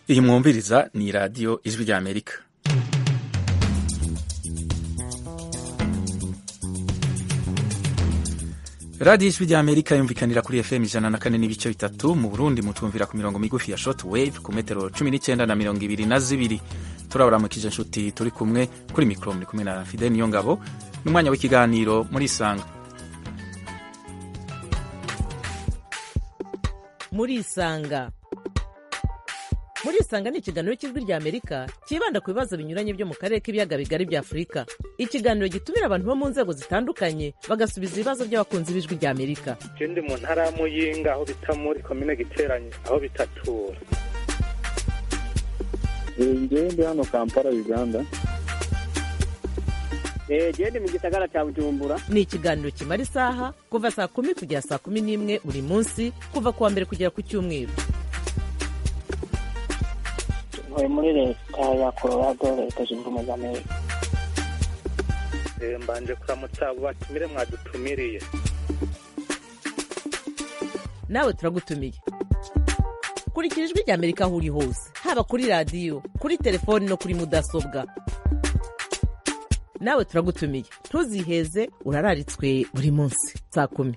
iyi mwumviriza ni radiyo ijwi ry'amerika radiyo ijwi ry'amerika yumvikanira kuri fm ijana na kane n'ibice bitatu mu burundi mutumvira ku mirongo migufi ya short wave ku metero cumi n'icyenda na mirongo ibiri na zibiri turaburamukije inshuti turi kumwe kuri mikoro muri kumwe na fide niyo ngabo n'umwanya w'ikiganiro muri isanga muri isanga muri isanga ni ikiganiro cy'ijwi ry'amerika cyibanda ku bibazo binyuranye byo mu karere k'ibiyaga bigari bya afurika ikiganiro gitumira abantu bo mu nzego zitandukanye bagasubiza ibibazo by'abakunzi b'ijwi ry'amerika je ndi mu ntara ya muyinga aho bita muri komine giteranye aho bitatura ngewe ndi hano kampala uganda gende mu gisagara cya bujumbura ni ikiganiro kimara isaha kuva saa kumi kugera saa kumi n'imwe buri munsi kuva ku wa mbere kugera ku cyumweru ntuye muri leta ya colorado leta zunze ubumwe za amerika Eh, mbanje kuramutsa abo batumire mwadutumiriye nawe turagutumiye kurikira ijwi ry'amerika aho uri hose haba kuri radiyo kuri telefoni no kuri mudasobwa nawe turagutumiye ntuziheze urararitswe buri munsi saa kumi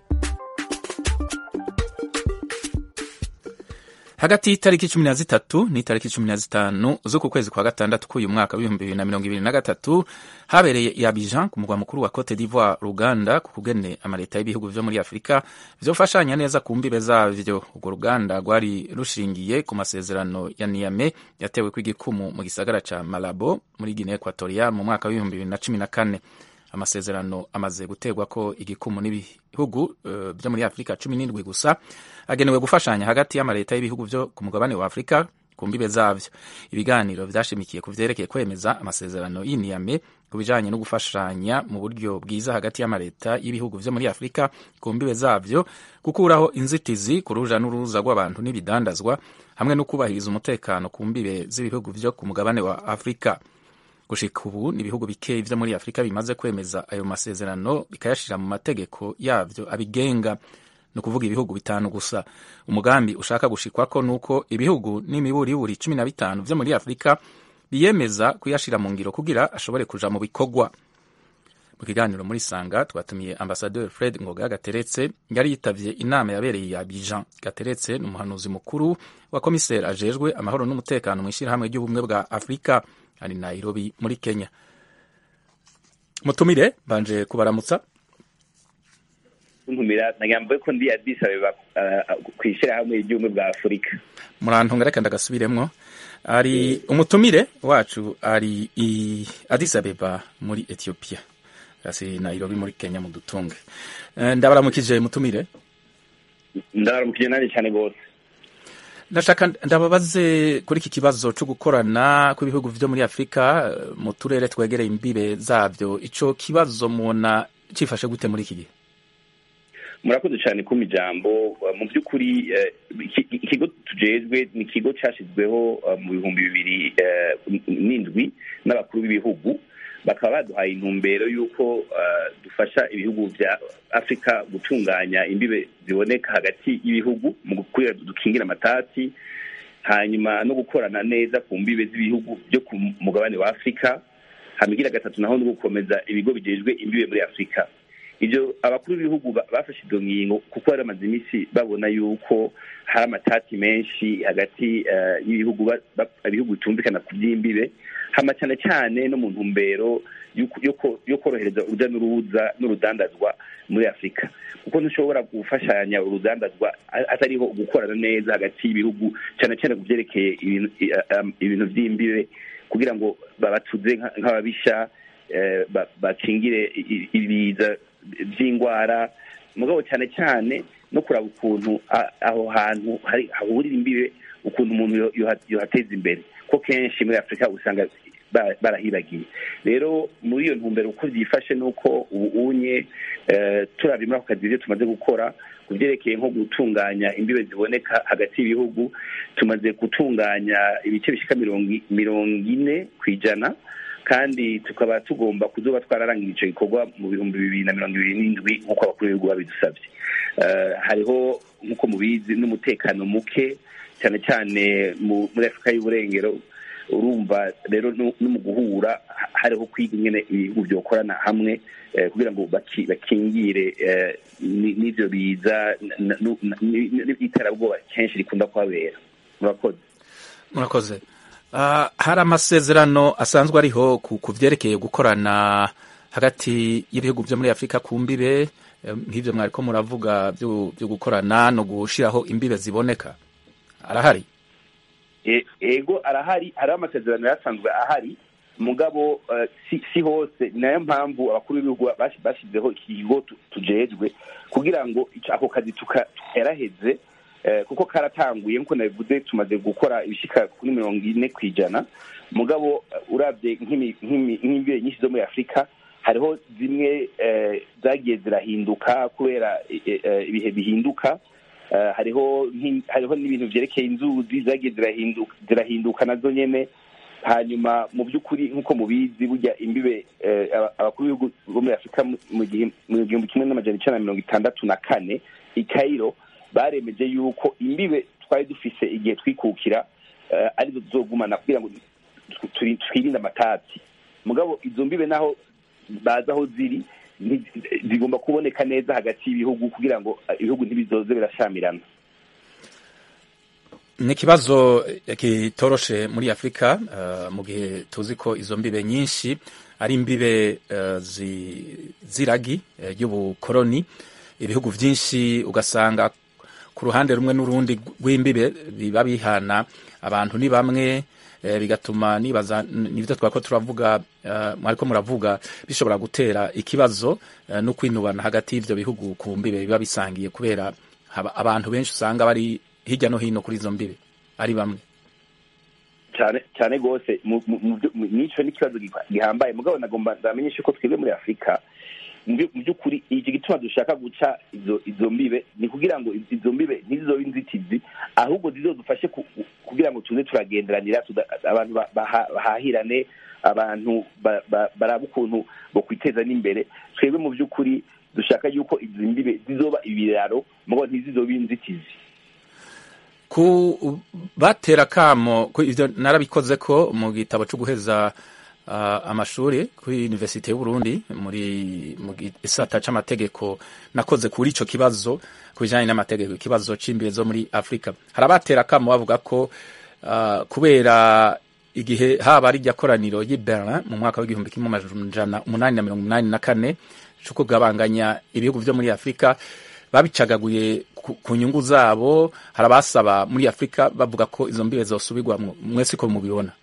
hagati y'itariki cumi na zitatu n'itariki cumi na zitanu z'uku kwezi kwa gatandatu k'uyu mwaka w'ibihumbi bibiri na mirongo ibiri na gatatu habereye i Abidjan ku mugwa mukuru wa Cote d'Ivoire Ruganda ku kugene amaleta y'ibihugu vyo muri Afurika vyofashanya neza ku mbibe zavyo urwo ruganda rwari rushingiye ku masezerano ya Niamey yatewe kw'igikumu mu gisagara ca Malabo muri Guinea Equatorial mu mwaka w'ibihumbi bibiri na cumi na kane amasezerano amaze guterwa ko igikumu n'ibihugu uh, vyo muri Afurika cumi n'indwi gusa agenewe gufashanya hagati y'amaleta y'ibihugu vyo ku mugabane wa Afurika ku mbibe zavyo ibiganiro vyashimikiye ku vyerekeye kwemeza amasezerano y'iniyame ku bijanye no gufashanya mu buryo bwiza hagati y'amaleta y'ibihugu vyo muri Afurika ku mbibe zavyo gukuraho inzitizi ku ruja n'uruza rw'abantu n'ibidandazwa hamwe no kubahiriza umutekano ku mbibe z'ibihugu vyo ku mugabane wa Afurika gushika ubu ni ibihugu bikeyi vyo muri Afurika bimaze kwemeza ayo masezerano bikayashira mu mategeko yavyo abigenga ni ukuvuga ibihugu bitanu gusa umugambi ushaka gushikwako nuko ibihugu n'imiburiburi cumi na bitanu vyo muri afurika biyemeza kuyashira mu ngiro kugira ashobore kuja mu bikorwa mu kiganiro muri sanga twatumiye ambasaderi fred ngoga gateretse yari yitavye inama yabereye ya bijan gateretse ni umuhanuzi mukuru wa komiseri ajejwe amahoro n'umutekano mu ishyirahamwe ry'ubumwe bwa afurika ari nairobi muri kenya mutumire mbanje kubaramutsa ntumira nagambo ko ndi Addis Abeba kwishira hamwe ibyumwe bwa Afurika murantunga reka ndagasubiremwo ari umutumire wacu ari i Addis Abeba muri Ethiopia asi Nairobi muri Kenya mu dutunge Eh, ndabaramukije mutumire ndabaramukije nani cyane gose ndashaka ndababaze kuri iki kibazo cyo gukorana kw'ibihugu vyo muri Afurika eh, mu turere twegereye imbibe zavyo ico kibazo mubona cifashe gute muri iki gihe murakoze cyane kuma ijambo mu by'ukuri eh, iki- ikigo tujejwe ni ikigo cyashyizweho eh, mu bihumbi bibiri eh, n'indwi n'abakuru b'ibihugu bakaba baduhaye intumbero y'uko eh, dufasha ibihugu bya afurika gutunganya imbibe ziboneka hagati y'ibihugu mu gukwira dukingira amatati hanyuma no gukorana neza ku mbibe z'ibihugu byo ku mugabane wa afurika hamigira gatatu naho no gukomeza ibigo bijejwe imbibe muri afurika ibyo abakuru b'ibihugu ba- bafashe izo ngingo kuko bari bamaze iminsi babona yuko hari amatati menshi hagati eh, y'ibihugu ba- ba- ibihugu bitumvikana ku by'imbibe hama cyane cyane no mu ntumbero y'uko- yo ko- yo korohereza urujya n'uruza n'urudandazwa muri afurika kuko ntushobora gufashanya urudandazwa a- atariho gukorana neza hagati y'ibihugu cyane cyane ku byerekeye ibintu i- um, ibintu by'imbibe kugira ngo babatuze nka- nk'ababisha eh, ba- bakingire i- i- ibiza by'indwara mugabo cyane cyane no kuraba ukuntu a- aho hantu hari hahurira imbibe ukuntu umuntu yo- yoha- yohateza imbere ko kenshi muri afurika usanga ba- barahibagiye rero muri iyo ntumbero uko byifashe ni uko ubu unye eh, turabye muri ako kazi ibyo tumaze gukora ku byerekeye nko gutunganya imbibe ziboneka hagati y'ibihugu tumaze gutunganya ibice bishika mirongo i- mirongo ine ku ijana kandi tukaba tugomba kuzoba twararangije icyo gikorwa mu bihumbi bibiri na mirongo ibiri n'indwi nk'uko abakuru b'ibihugu babidusabye Eh, hariho nk'uko mubizi n'umutekano muke cyane cyane mu- muri afurika y'uburengero urumva rero no no mu guhura ha- hariho kwiga ingene ibihugu byokorana hamwe eh, kugira ngo baki- bakingire eh, ni- n'ivyo biza n- n- n- n- n'iterabwoba kenshi rikunda kuhabera murakoze murakoze Ah, hari amasezerano asanzwe ariho ku ku vyerekeye gukorana hagati y'ibihugu vyo muri afurika ku mbibe eh, nk'ivyo mwariko muravuga vyo vyo gukorana no gushiraho imbibe ziboneka arahari E- ego arahari hariho amasezerano yasanzwe ahari mugabo eh, si, si hose ni nayo mpamvu abakuru b'ibihugu bashi- bashyizeho ikigo tu- tujejwe kugira ngo ico- ako kazi tuka- tukeraheze eh, kuko karatanguye nkuko nabivuze tumaze gukora ibishika kuri mirongo ine ku ijana mugabo eh, uravye nk'imi- nk'imi- nk'imbibe nyinshi zo muri afurika hariho zimwe eh, zagiye zirahinduka kubera eh, eh, ibihe bihinduka Eh, hariho nk'in- hariho n'ibintu vyerekeye inzuzi zagiye zirahinduka zirahinduka nazo nyene hanyuma mu by'ukuri nk'uko mubizi burya imbibe eh, aba- abakuru b'ibihugu bo muri afurika mu- mu gihe- mu gihumbi kimwe n'amajana icenda na mirongo itandatu na kane i kairo baremeje yuko imbibe twari dufise igihe twikukira eh, arizo tuzogumana kugira ngo tu- turi- twirinde amatati mugabo izo mbibe naho bazi aho ziri nti- zigomba kuboneka neza hagati y'ibihugu kugira ngo eh, ibihugu ntibizoze birashamirana ni ikibazo eh, kitoroshe muri afurika eh, mu gihe tuzi ko izo mbibe nyinshi ari imbibe eh, zi- z'iragi eh, ry'ubukoroni ibihugu vyinshi ugasanga ku ruhande rumwe n'urundi rw'imbibe biba bihana abantu ni bamwe eh, bigatuma nibaza nivyo twako turavuga eh, mwariko muravuga bishobora gutera ikibazo eh, no kwinubana hagati y'ivyo bihugu ku mbibe biba bisangiye kubera haba- abantu benshi usanga bari hirya no hino kuri izo mbibe ari bamwe cyane cyane rwose mu- mu- mu byo- mu- nico n'ikibazo giha- gihambaye mugabo nagomba ndamenyeshe ko twebwe muri afurika mu byo- mu by'ukuri iki gituma dushaka guca izo izo mbibe ni kugira ngo izo mbibe ntizizobe inzitizi ahubwo zizodufashe ku- kugira ngo tuze turagenderanira tuda- abantu ba- baha- bahahirane abantu ba- ba- baraba ukuntu bokwiteza n'imbere twebwe mu by'ukuri dushaka yuko izi mbibe zizoba ibiraro mugabo ntizizobe inzitizi ku batera kamo ku ivyo narabikoze ko mu gitabo cyo guheza uh, amashuri kuri Universite y'u Burundi muri mu gisata c'amategeko nakoze kuri ico kibazo kubijanye n'amategeko ikibazo c'imbibe zo muri Afrika harabatera kamo bavuga ko uh, kubera igihe haba ari rya koraniro y'i Berlin mu mwaka w'igihumbi kimwe amajana umunani na mirongo umunani na kane co kugabanganya ibihugu vyo muri Afrika babicagaguye ku, ku nyungu zabo hari abasaba muri afurika bavuga ko izo mbibe zosubirwamwo mwese ko mubibona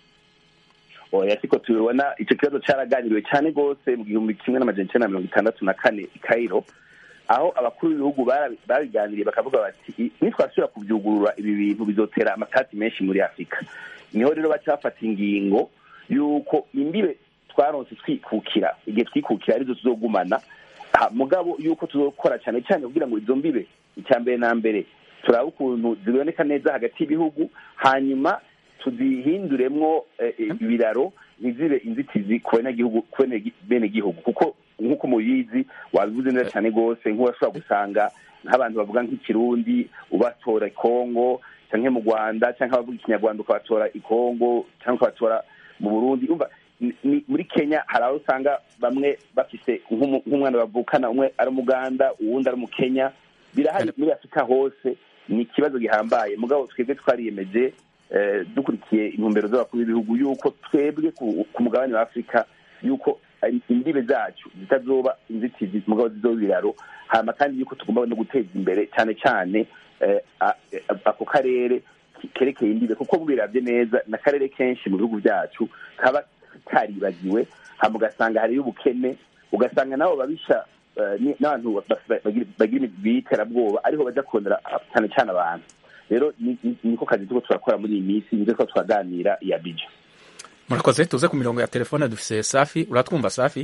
oya siko tubibona icyo kibazo cyaraganiriwe cyane rwose mu gihumbi kimwe n'amajana icyenda na mirongo itandatu na kane i kairo aho abakuru b'ibihugu bara- babiganiriye bakavuga bati nitwasubira kubyugurura ibi bintu bizotera amatati menshi muri afurika niho rero baca bafata ingingo y'uko imbibe twaronse twikukira igihe twikukira arizo tuzogumana Ha, mugabo yuko tuzokora cyane cyane kugira ngo izo mbibe icya mbere na mbere turabe ukuntu ziboneka neza hagati y'ibihugu hanyuma tuzihinduremwo eh, eh, ibiraro ntizibe inzitizi ku banyagihugu ku bene- bene gihugu kuko nk'uko mubizi wabivuze neza cyane rwose nk'urashobora gusanga nk'abantu bavuga nk'ikirundi ubatora i kongo cyangwa mu rwanda cyangwa abavuga ikinyarwanda ukabatora i kongo cyangwa ukabatora mu burundi umva ni- ni- muri kenya hari aho usanga bamwe bafise nk'umu- nk'umwana bavukana umwe ari umuganda uwundi ari umukenya birahari muri afurika hose ni ikibazo gihambaye mugabo twebwe twariyemeje eh, dukurikiye intumbero z'abakuru b'ibihugu yuko twebwe ku ku mugabane wa afurika yuko eh, imbibe zacu zitazoba inzitizi mugabo zizoba ibiraro hama kandi yuko tugomba no guteza imbere cyane cyane eh, a- eh, ako karere kerekeye imbibe kuko mubiravye neza ni akarere kenshi mu bihugu byacu kaba karibagiwe hama ugasanga hariyo ubukene ugasanga nabo babisha eh, ni- n'abantu ba- ba- bagira bagira imigwi y'iterabwoba ariho baja kurondera ah, cyane cyane abantu rero ni- ni- niko kazi turiko turakora muri iyi minsi nibyo ko turaganira iya bija murakoze tuze ku mirongo ya telefone dufise safi uratwumva safi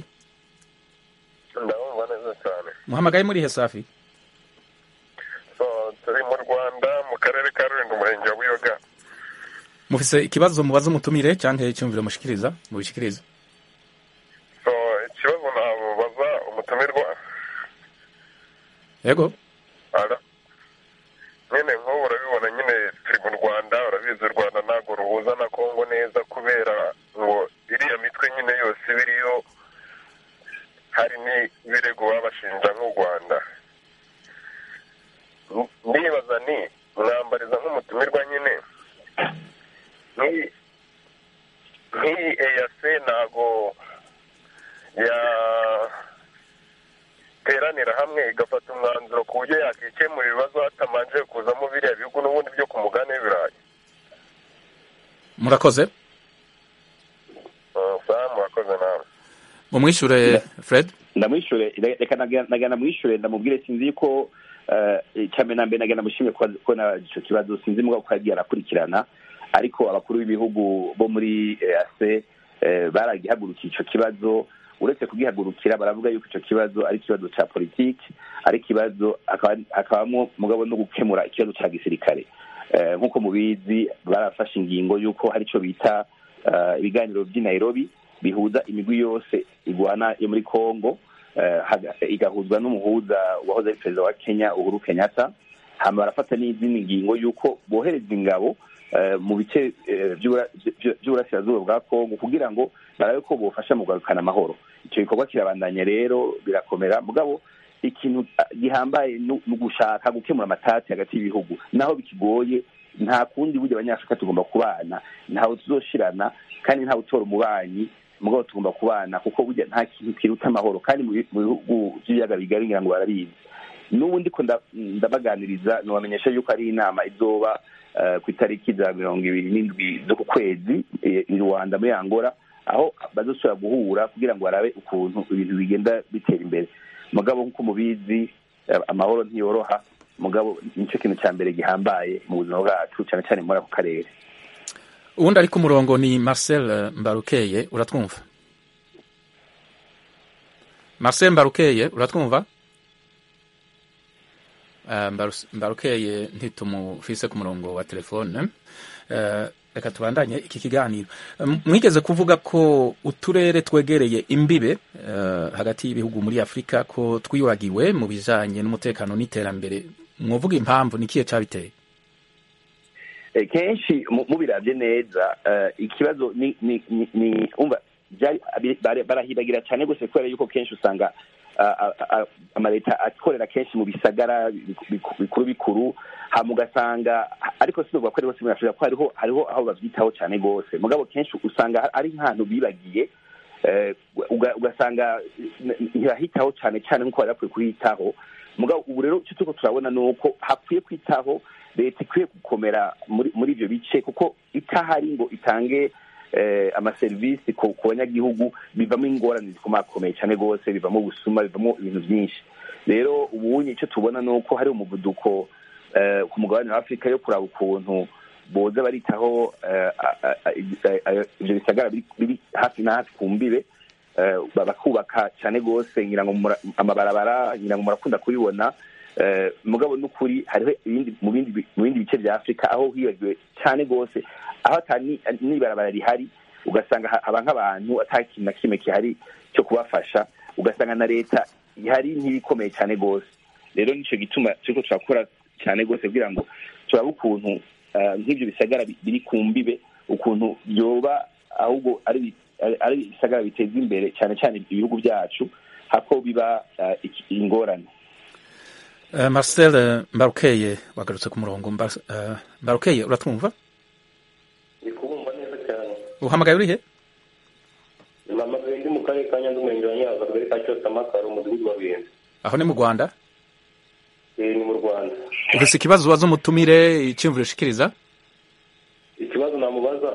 ndabumva neza cyane muhamagaye muri he safi so turi mu rwanda mu karere ka rulindo umurenge wa buyoga mufise ikibazo mubaza umutumire canke icyumviro mushikiriza mubishikiriza so ikibazo namubaza umutumirwa yego ara nyine nk'ubu urabibona nyine turi mu rwanda bahuza na kongo neza kubera ngo iriya mitwe nyine yose iba iriyo hari n'ibirego babashinja nk'u rwanda ndibaza ni mwambariza nk'umutumirwa nyine nk'iyi nk'iyi eyase ntago yateranira hamwe igafata umwanzuro ku buryo yakikemura ibibazo hatamanje kuzamo biriya bihugu n'ubundi byo ku mugani w'ibirayi murakoze sawa murakoze nawe mumwishure fred ndamwishure reka nagana mwishure ndamubwire sinzi ko cyane na mbere nagana mushimye ko na ico kibazo sinzi mugabo ko yagiye arakurikirana ariko abakuru b'ibihugu bo muri EAC baragihagurukiye ico kibazo uretse kugihagurukira baravuga yuko ico kibazo ari ikibazo ca politiki ari ikibazo hakabamo mugabo no gukemura ikibazo ca gisirikare nk'uko mubizi barafashe ingingo y'uko hari ico bita ibiganiro vy'i Nairobi bihuza imigwi yose igwana yo muri Congo igahuzwa n'umuhuza wahoze ari perezida wa Kenya Uhuru Kenyatta hama barafata n'izindi ngingo y'uko bohereza ingabo mu bice by'uburasirazuba bwa Congo kugira ngo barabe ko bofasha mu kugarukana amahoro icyo gikorwa kirabandanya rero birakomera mugabo ikintu gihambaye ni ugushaka gukemura amatati hagati y'ibihugu naho bikigoye nta kundi burya abanyafurika tugomba kubana ntawe tuzoshirana kandi ntawe utora umubanyi mugabo tugomba kubana kuko burya nta kintu kiruta amahoro kandi mu bihugu by'ibiyaga bigari ngira ngo barabizi n'ubu ndiko ndabaganiriza nubamenyesha yuko ari inama izoba ku itariki za mirongo ibiri n'indwi zo ku kwezi i rwanda muri angola aho bazosubira guhura kugira ngo barabe ukuntu ibintu bigenda bitera imbere mugabo nk'uko mubizi amahoro ntiyoroha mugabo nicyo kintu cya mbere gihambaye mu buzima bwacu cyane cyane muri ako karere uwundi ari ku murongo ni marcel mbarukeye uratwumva marcel mbarukeye uratwumva mbarukeye ntitumufise ku murongo wa telefone reka tubandanye iki kiganiro mwigeze kuvuga ko uturere twegereye imbibe hagati y'ibihugu muri afurika ko twibagiwe mu bijanye n'umutekano n'iterambere mwovuga impamvu ni kihe cabiteye kenshi mubirabye neza ikibazo ni ni umva barahibagira cyane rwose kubera yuko kenshi usanga amaleta akorera kenshi mu bisagara bikuru bikuru hama ugasanga ariko sinubwa ko ari hose muri afurika ko hariho hariho aho bavyitaho cyane rwose mugabo kenshi usanga ari nk'ahantu bibagiye ugasanga ntibahitaho cyane cyane nk'uko bari bakwiye kuhitaho mugabo ubu rero icyo turiko turabona ni uko hakwiye kwitaho leta ikwiye gukomera muri ivyo bice kuko itahari ngo itange amaserivisi ku banyagihugu bivamo ingorane zikomakomeye cyane rwose bivamo ubusuma bivamo ibintu byinshi rero ubunye icyo tubona ni uko hari umuvuduko ku mugabane wa afurika yo kuraba ukuntu boza baritaho ibyo bisagara biri hafi na hafi ku mbibe bakubaka cyane rwose ngira ngo amabarabara ngira ngo murakunda kubibona mugabo n'ukuri hariho mu bindi bice bya afurika aho hibagiwe cyane rwose aho n'ibarabara rihari ugasanga haba nk'abantu ata kintu na kimwe gihari cyo kubafasha ugasanga na leta ihari ntibikomeye cyane rwose rero nicyo gituma turiko turakora cyane rwose kugira ngo turabe ukuntu nk'ibyo bisagara biri ku mbibe ukuntu byoba ahubwo ari ari ibisagara biteza imbere cyane cyane ibihugu byacu hako biba ingorane marcel mbarukeye wagarutse ku murongo mbarukeye uratwumva ndi kubumva neza cyane uhamagaye urihe mpamagaye ndi mu karere ka nyanza umurenge wa nyanza akagari ka cyose amakaro umudugudu wa bihenze aho ni mu rwanda ni mu rwanda ufise ikibazo ubaza umutumire iciyumviro ushikiriza ikibazo namubaza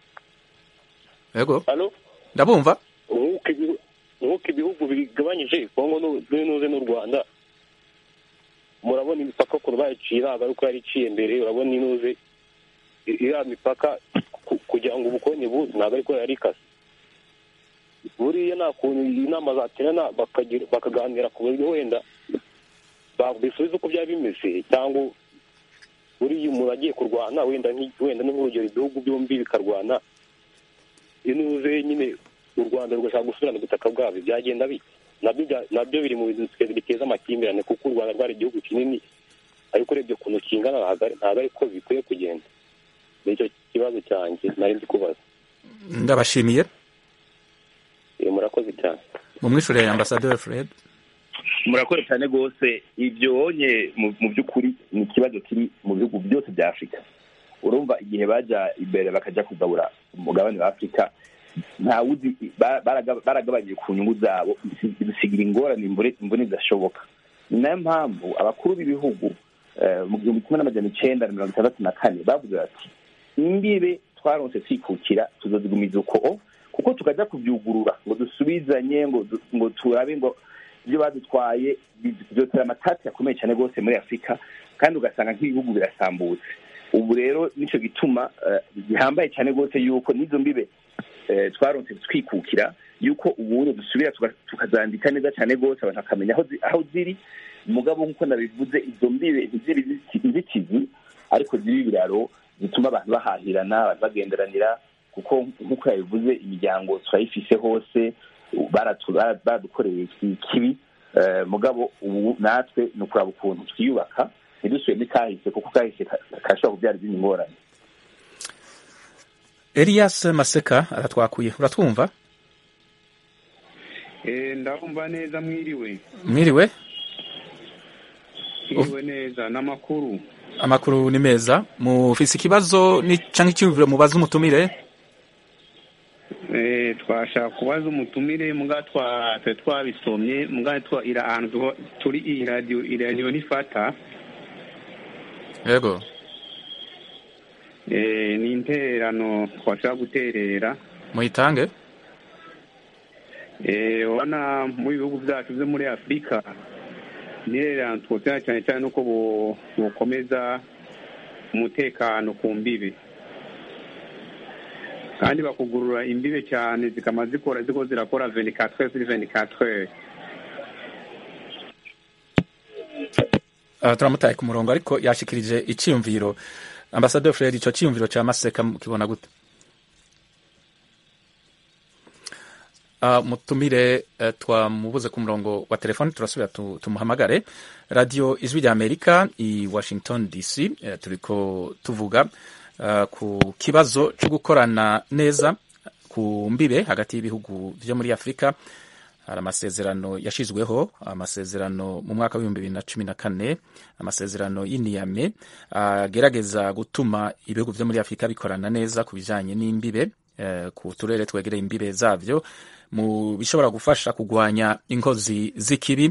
yego halo ndabumva nk'uko ibihugu bigabanyije kongo n'uze n'u rwanda murabona imipaka ukuntu bayiciye ntabwo ari uko yari iciye mbere urabona inuze iriya mipaka kugira ngo ubukonye buze ntabwo ariko yari ikase buriya nta kuntu inama zaterana bakaganira ku buryo wenda bisubiza uko byaba bimeze cyangwa buriya umuntu agiye kurwana wenda wenda nk'urugero ibihugu byombi bikarwana inuze nyine u rwanda rugashaka gusubirana ubutaka bwabyo byagenda bite nabyo biri mu bintu biteza amakimbirane kuko u rwanda rwari igihugu kinini ariko urebye ukuntu kingana ntabwo ariko bikwiye kugenda nicyo kibazo cyanjye nari ndi kubaza ndabashimiye Eh, murakoze cyane mumwishure ambasaderi fred murakoze cyane rwose ibyo wonye mu mu by'ukuri ni ikibazo kiri mu bihugu byose bya afurika urumva igihe bajya imbere bakajya kugabura umugabane wa afurika ntawuzi ba- baraga- baragabanyije ku nyungu zabo bisi- bisigira ingorane imbone imbone zidashoboka ni nayo mpamvu abakuru b'ibihugu eh, mu gihumbi kimwe n'amajana icenda na mirongo itandatu na kane bavuze bati imbibe twaronse twikukira tuzozigumiza uko kuko tukajya kubyugurura ngo dusubizanye ngo du- ngo turabe ngo ibyo badutwaye byotera amatati akomeye cyane rwose muri afurika kandi ugasanga nk'ibihugu birasambutse ubu rero nicyo gituma eh, gihambaye cyane rwose yuko n'izo mbibe eh, twaronse twikukira yuko ubundi dusubira tuka- tukazandika neza cyane rwose abantu bakamenya aho zi- aho ziri mugabo nk'uko nabivuze izo mbibe ntiziri inziti- inzitizi ariko ziri ibiraro zituma abantu bahahirana abantu bagenderanira kuko nk'uko yabivuze imiryango turayifise hose baratu- bara- baradukoreye ikibi eh, mugabo ubu natwe ni ukuraba ukuntu twiyubaka ntidusuye muri kahise kuko kahise ka- kashobora kubyara izindi ngorane elias maseka aratwakuye uratwumva Eh, ndabumva neza mwiriwe mwiriwe mwiriwe neza n'amakuru amakuru ni meza mufise ikibazo ni canke icyumviro mubaza umutumire Eh, twashaka kubaza umutumire muga twa twe twabisomye muga twa ira ahantu tuho- turi iyi radio iyi radio nifata yego eh, ni intererano twashaka guterera muyitange eh, ubona mu bihugu byacu byo muri afurika intererano twotera cyane cyane nuko bo- bokomeza umutekano ku mbibi kandi bakugurura imbibe cyane zikama zikora ziko zirakora 24 heures sur 24 heures uh, turamutaye ku murongo ariko yashikirije iciyumviro ambasaderi fred ico ciyumviro ca maseka kibona gute uh, mutumire uh, twamubuze ku murongo wa telefoni turasubira tu, tumuhamagare radio ijwi rya amerika i washington dc uh, turiko tuvuga uh, ku kibazo co gukorana neza ku mbibe hagati y'ibihugu vyo muri afurika hari amasezerano yashizweho amasezerano mu mwaka w'ibihumbi bibiri na cumi na kane amasezerano y'iniyame agerageza gutuma ibihugu vyo muri afurika bikorana neza ku bijanye n'imbibe eh, ku turere twegereye imbibe zavyo mu bishobora gufasha kugwanya inkozi z'ikibi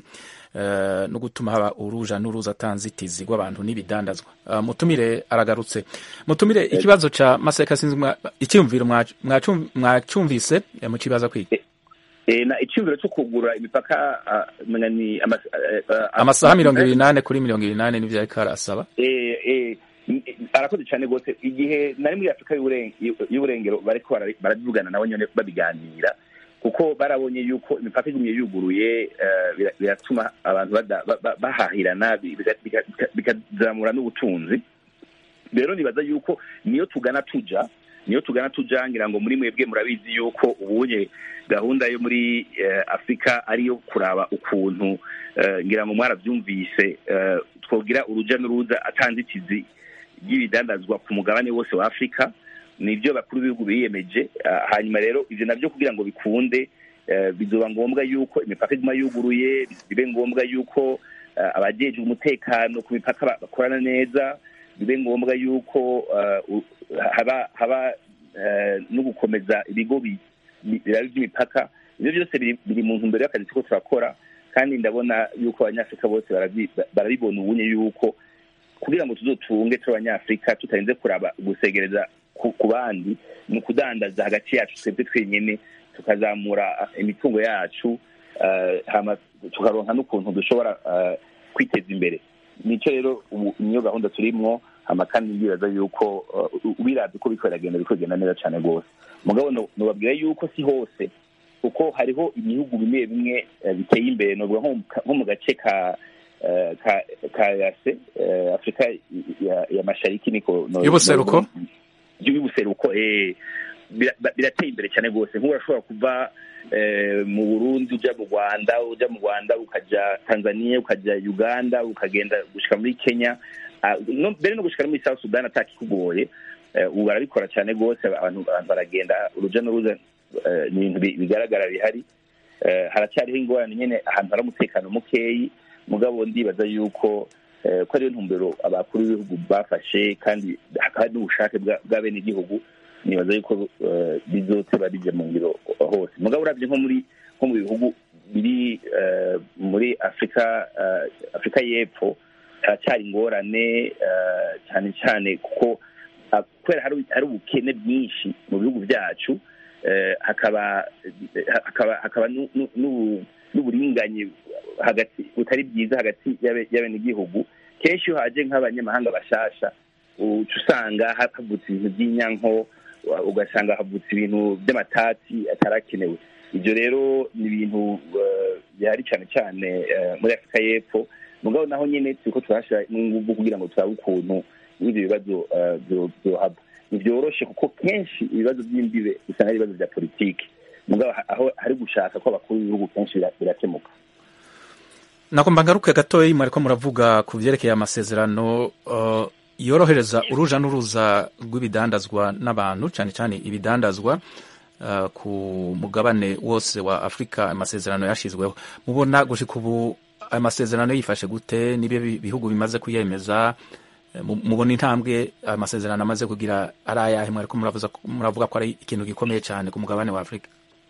eh, no gutuma haba uruja n'uruza atanzitizi rw'abantu n'ibidandazwa uh, mutumire aragarutse mutumire ikibazo ca maseka sinzi mwa- icyumviro mwa- mwacum- mwacumvise eh, mu kibazo kwiki Eh, na icyumviro cyo kugura imipaka ah, menya ni amas- eh, ah, amasaha mirongo ibiri n'ane kuri mirongo ibiri n'ane nivyo ariko arasaba eh, eh, n- eh, arakoze cyane rwose igihe nari muri afurika y'Uburen- y'u- y'uburengero bariko bara- baravugana nabo nyene babiganira kuko barabonye yuko imipaka igumye yuguruye eh, bira- biratuma abantu bada- ba- ba- bahahirana bi- biga- biga- biga- bikazamura n'ubutunzi rero nibaza yuko niyo tugana tuja niyo tugana tuja ngira ngo muri mwebwe murabizi yuko ubunye gahunda yo muri eh, afurika ariyo kuraba ukuntu eh, ngira ngo mwarabyumvise eh, twogira uruja n'uruza atanzitizi ry'ibidandazwa ku mugabane wose wa afurika nibyo bakuru b'ibihugu biyemeje Ah, hanyuma rero ivyo navyo kugira ngo bikunde eh, bizoba ngombwa yuko imipaka iguma yuguruye bibe ngombwa yuko eh, abajejwe umutekano ku mipaka ba- bakorana neza bibe ngombwa yuko eh, u- haba haba eh, no gukomeza ibigo bi- bi- biraba iby'imipaka ibyo byose biri biri mu ntumbero y'akazi turiko turakora kandi ndabona yuko abanyafurika bose barabi- barabibona ubunye yuko kugira ngo tuzotunge turi abanyafurika tutarinze kuraba gusegereza ku ku bandi ni ukudandaza hagati yacu twebwe twenyene tukazamura imitungo yacu eh, hama tukaronka n'ukuntu dushobora eh, kwiteza imbere nicyo rero ubu niyo gahunda turimwo hama kandi ndibaza yuko uh, ubirazi uko biriko biragenda biriko bigenda neza cane rwose mugabo no- nobabwira yuko si hose kuko hariho ibihugu bimwe bimwe eh, biteye imbere novuga nko mu ka- nko mu gace ka eh, ka ka yase eh, afurika ya- ya mashariki niko no- Y'ubuseruko? y'ubuseruko eh, bira- ba- birateye imbere cyane rwose nk'ubu urashobora kuva eh, mu burundi uja mu rwanda uja mu rwanda ukaja tanzania ukaja uganda ukagenda gushika muri kenya Ah, no- mbere no gushika no muri south sudan atakikugoye ubu barabikora cyane rwose abantu baragenda urujya n'uruza ni ibintu bigaragara bihari haracyariho ingorane nyine ahantu hari umutekano mukeyi mugabo ndibaza yuko ko ariyo ntumbero abakuru b'ibihugu bafashe kandi hakaba hari n'ubushake bwa bene igihugu nibaza yuko bizoteba bijya mu ngiro hose mugabo urabye nko muri nko mu bihugu biri muri afurika afurika y'epfo haracyari ingorane cyane cyane kuko kubera hari ubukene bwinshi mu bihugu byacu hakaba hakaba n'uburinganye hagati butari bwiza hagati y'abenegihugu kenshi iyo haje nk'abanyamahanga bashasha uca usanga havutse ibintu by'inyanko ugasanga havutse ibintu by'amatati atarakenewe ibyo rero ni ibintu bihari cyane cyane muri afurika y'epfo mugabo naho nyine turiko turahashyira n'ingufu kugira ngo turabe ukuntu n'ibyo bibazo byohaba ntibyoroshe kuko kenshi ibibazo by'imbibe usanga ari ibibazo bya politiki mugabo aho hari gushaka ko abakuru b'ibihugu kenshi birakemuka nakomba ngaruke gatoya mwariko muravuga ku vyerekeye amasezerano uh, yorohereza uruja n'uruza rw'ibidandazwa n'abantu cyane cyane ibidandazwa uh, ku mugabane wose wa afurika amasezerano yashizweho mubona gushika ubu amasezerano yifashe gute nibyo bihugu bimaze kuyemeza mubona intambwe amasezerano amaze kugira ari ayahe mwariko muravuga ko ari ikintu gikomeye cyane ku mugabane wa afurika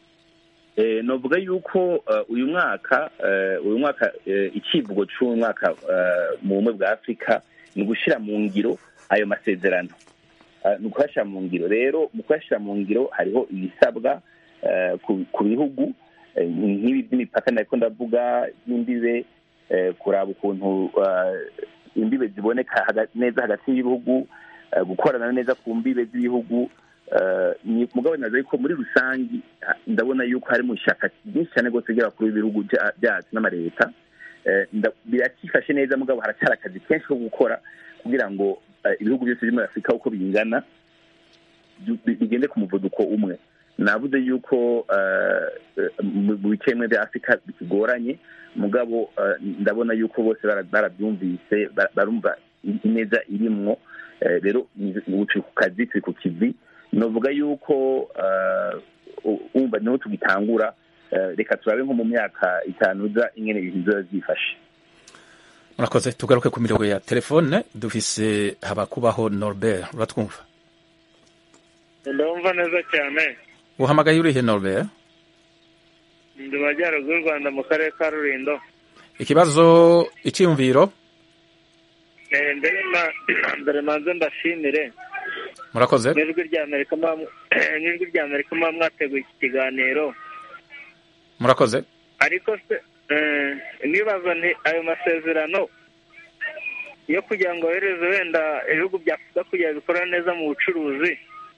novuga yuko uyu mwaka uyu mwaka icivugo cy'uyu mwaka mu bumwe bwa afurika ni ugushyira mu ngiro ayo masezerano ni ukuyashyira mu ngiro rero mu kuyashyira mu ngiro hariho ibisabwa ku bihugu nk'ibi by'imipaka nariko ndavuga n'imbibe kuraba ukuntu imbibe ziboneka neza hagati y'ibihugu gukorana neza ku mbibe z'ibihugu mugabo naza yuko muri rusange ndabona yuko hari mu ishyaka ryinshi cyane rwose ry'abakuru b'ibihugu byacu n'amaleta birakifashe neza mugabo haracyari akazi kenshi ko gukora kugira ngo ibihugu byose biri muri afurika uko bingana bigende ku muvuduko umwe navuze yuko mu bice bimwe bya afurika bikigoranye mugabo ndabona yuko bose barabyumvise barumva ineza irimwo rero turi ku kazi turi ku kivi novuga yuko umva niho tugitangura reka turabe nko mu myaka itanu uza ingene ibintu bizoba byifashe murakoze tugaruke ku mirongo ya telefone dufise habakubaho norbert uratwumva ndumva neza cyane uhamagaye urihe norbert ndi majyaruguru y'u rwanda mu karere ka rurindo ikibazo icyiyumviro mbere manze mbashimire murakoze n'ijwi ry'amerika n'ijwi ry'amerika muba mwateguye iki kiganiro murakoze ariko se nibaza nti ayo masezerano yo kugira ngo yohereze wenda ibihugu bya afurika kugira bikora neza mu bucuruzi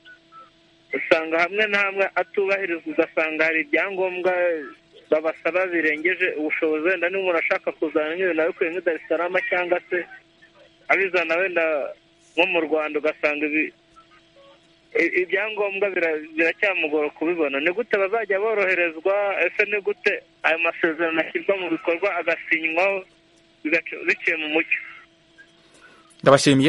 usanga hamwe na hamwe atubahirizwa ugasanga hari ibyangombwa babasaba birengeje ubushobozi wenda niba umuntu ashaka kuzana nk'ibintu abikuye nk'i Dar es Salaam cyangwa se abizana wenda nko mu rwanda ugasanga ibyangombwa biracyamugora kubibona ni gute bazajya boroherezwa ese ni gute ayo masezerano ashyirwa mu bikorwa agasinywaho biciye mu mucyo ndabashimiye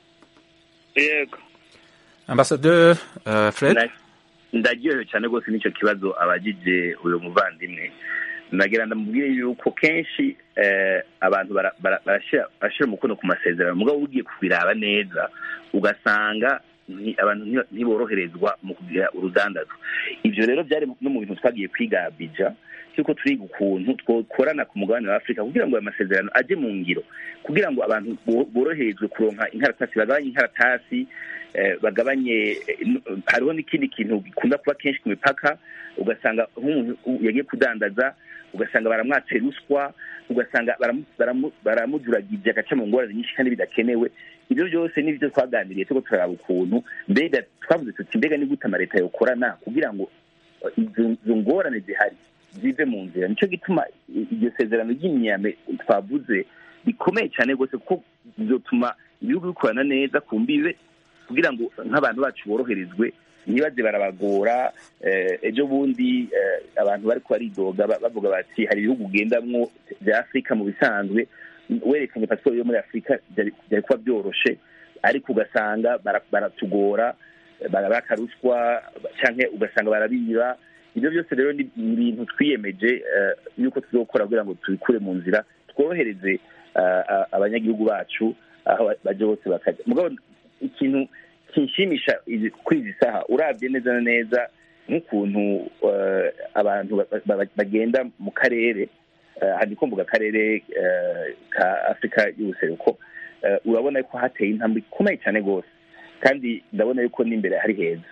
yego ambasaderi fred ndaryohewe cyane rwose n'icyo kibazo abagije uyu muvandimwe nagira ndamubwire yuko kenshi abantu barashyira umukono ku masezerano mugabo ugiye kubiraba neza ugasanga abantu ntiboroherezwa mu kugira urudandazo ibyo rero byari no mu bintu twagiye kwiga bija cyuko turiga ukuntu twakorana ku mugabane wa afurika kugira ngo ayo masezerano ajye mu ngiro kugira ngo abantu boroherezwe kuronka inkaratasi bagabanye inkaratasi bagabanye hariho n'ikindi kintu gikunda kuba kenshi ku mipaka ugasanga nk'umuntu yagiye kudandaza ugasanga baramwatse ruswa ugasanga baramuduragije agaca mu ngorane nyinshi kandi bidakenewe ibyo byose n'ibyo twaganiriye turiko turaraba ukuntu mbega twavuze tuti mbega ni gute amaleta yokorana kugira ngo izo ngorane zihari zive mu nzira nicyo gituma iryo sezerano ry'imyame twavuze rikomeye cyane rwose kuko bizotuma ibihugu bikorana neza ku mbibe kugira ngo nk'abantu bacu boroherezwe ntibaze barabagora ejo bundi abantu bari baridoga bavuga bati hari ibihugu ugendamwo bya afurika mu bisanzwe werekanye pasiporo yo muri afurika byari kuba byoroshe ariko ugasanga bara- baratugora barabaka ruswa canke ugasanga barabiba ibyo byose rero ni ni ibintu twiyemeje eh, yuko tuzokora kugira ngo tubikure mu nzira tworohereze ah, ah, abanyagihugu bacu aho baje bose bakajya mugabo ikintu kinshimisha izi- kuri izi saha urabye neza na neza nk'ukuntu eh, abantu ba- ba- bagenda mu karere eh, hari ko mvuga akarere eh, ka afurika y'ubuseruko eh, urabona ko hateye intambwe ikomeye cyane rwose kandi ndabona yuko n'imbere hari heza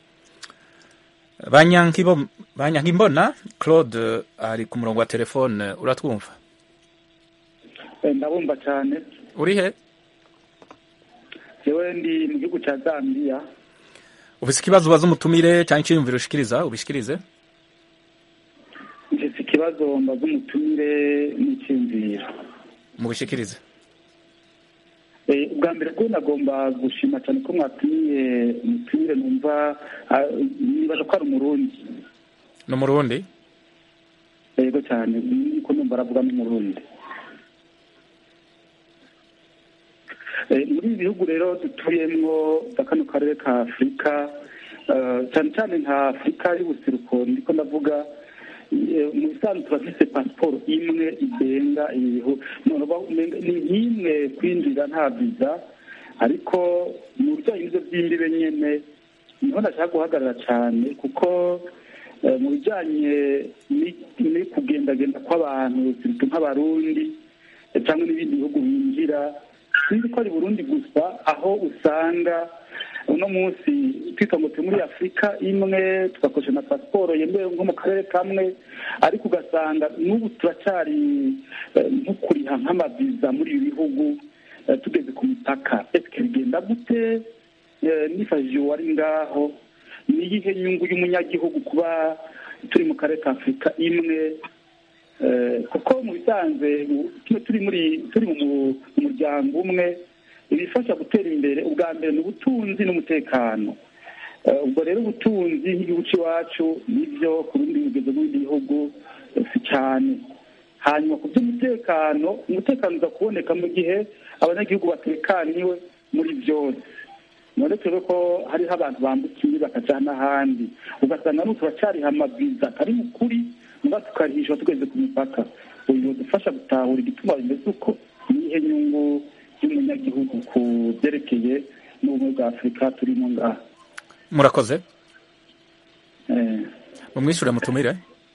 Banyankibo- banyankimbona claude ari ku murongo wa telefone uratwumva Eh, ndabumva cyane uri he jewe ndi mu gihugu cya zambia ufise ikibazo ubaza umutumire cyangwa icyiyumviro ushikiriza ubishikirize mfite ikibazo mbaza umutumire n'icyumviro mubishikirize Eh, ubwa mbere bwo nagomba gushima cyane ko mwatumiye umutumire numva ah, nibaza ko ari umurundi no mu rundi yego cyane niko numva aravuga n'umurundi Eh, muri ibi bihugu rero dutuyemwo bya kano karere ka afurika eh, cyane cyane nka afurika y'ubuseruko ndiko ndavuga eh, mu bisanzwe turafise pasiporo imwe igenga ibihu none uba umenga ni nk'imwe kwinjira nta viza ariko mu bijyanye n'ibyo by'imbibe nyene niho ndashaka guhagarara cyane kuko eh, mu bijyanye ni- ni kugendagenda kw'abantu sirtu nk'abarundi eh, cyangwa n'ibindi bihugu binjira sinzi ko ari burundi gusa aho usanga uno munsi twita ngo turi muri afurika imwe tugakoresha na pasiporo yemewe nko mu karere kamwe ariko ugasanga n'ubu turacyari eh, nko kuriha nk'amaviza muri ibi bihugu eh, tugeze ku mipaka ese bigenda gute Eh, nifashishije uwari ngaho ni iyihe nyungu y'umunyagihugu kuba turi mu karere ka afurika imwe Eh, kuko mu bisanzwe u- tuba turi muri turi mu mu- mu muryango umwe ibifasha gutera imbere ubwa mbere ni ubutunzi n'umutekano Eh, ubwo rero ubutunzi nk'igihugu cy'iwacu nibyo ku bindi bigezo b'ibindi bihugu eh, si cyane hanyuma ku by'umutekano umutekano uza kuboneka mu gihe abanyagihugu batekaniwe muri byose none turebe ko hariho abantu bambukiye bakaja n'ahandi ugasanga n'ubu turacyariha amaviza atari mu kuri muga tukarihishwa tugeze ku mipaka uyu dufasha gutahura igituma bimeze uko nihe nyungu y'umunyagihugu ku byerekeye n'ubumwe bwa afurika turimo ngaha murakoze Eh, mumwishure mutumire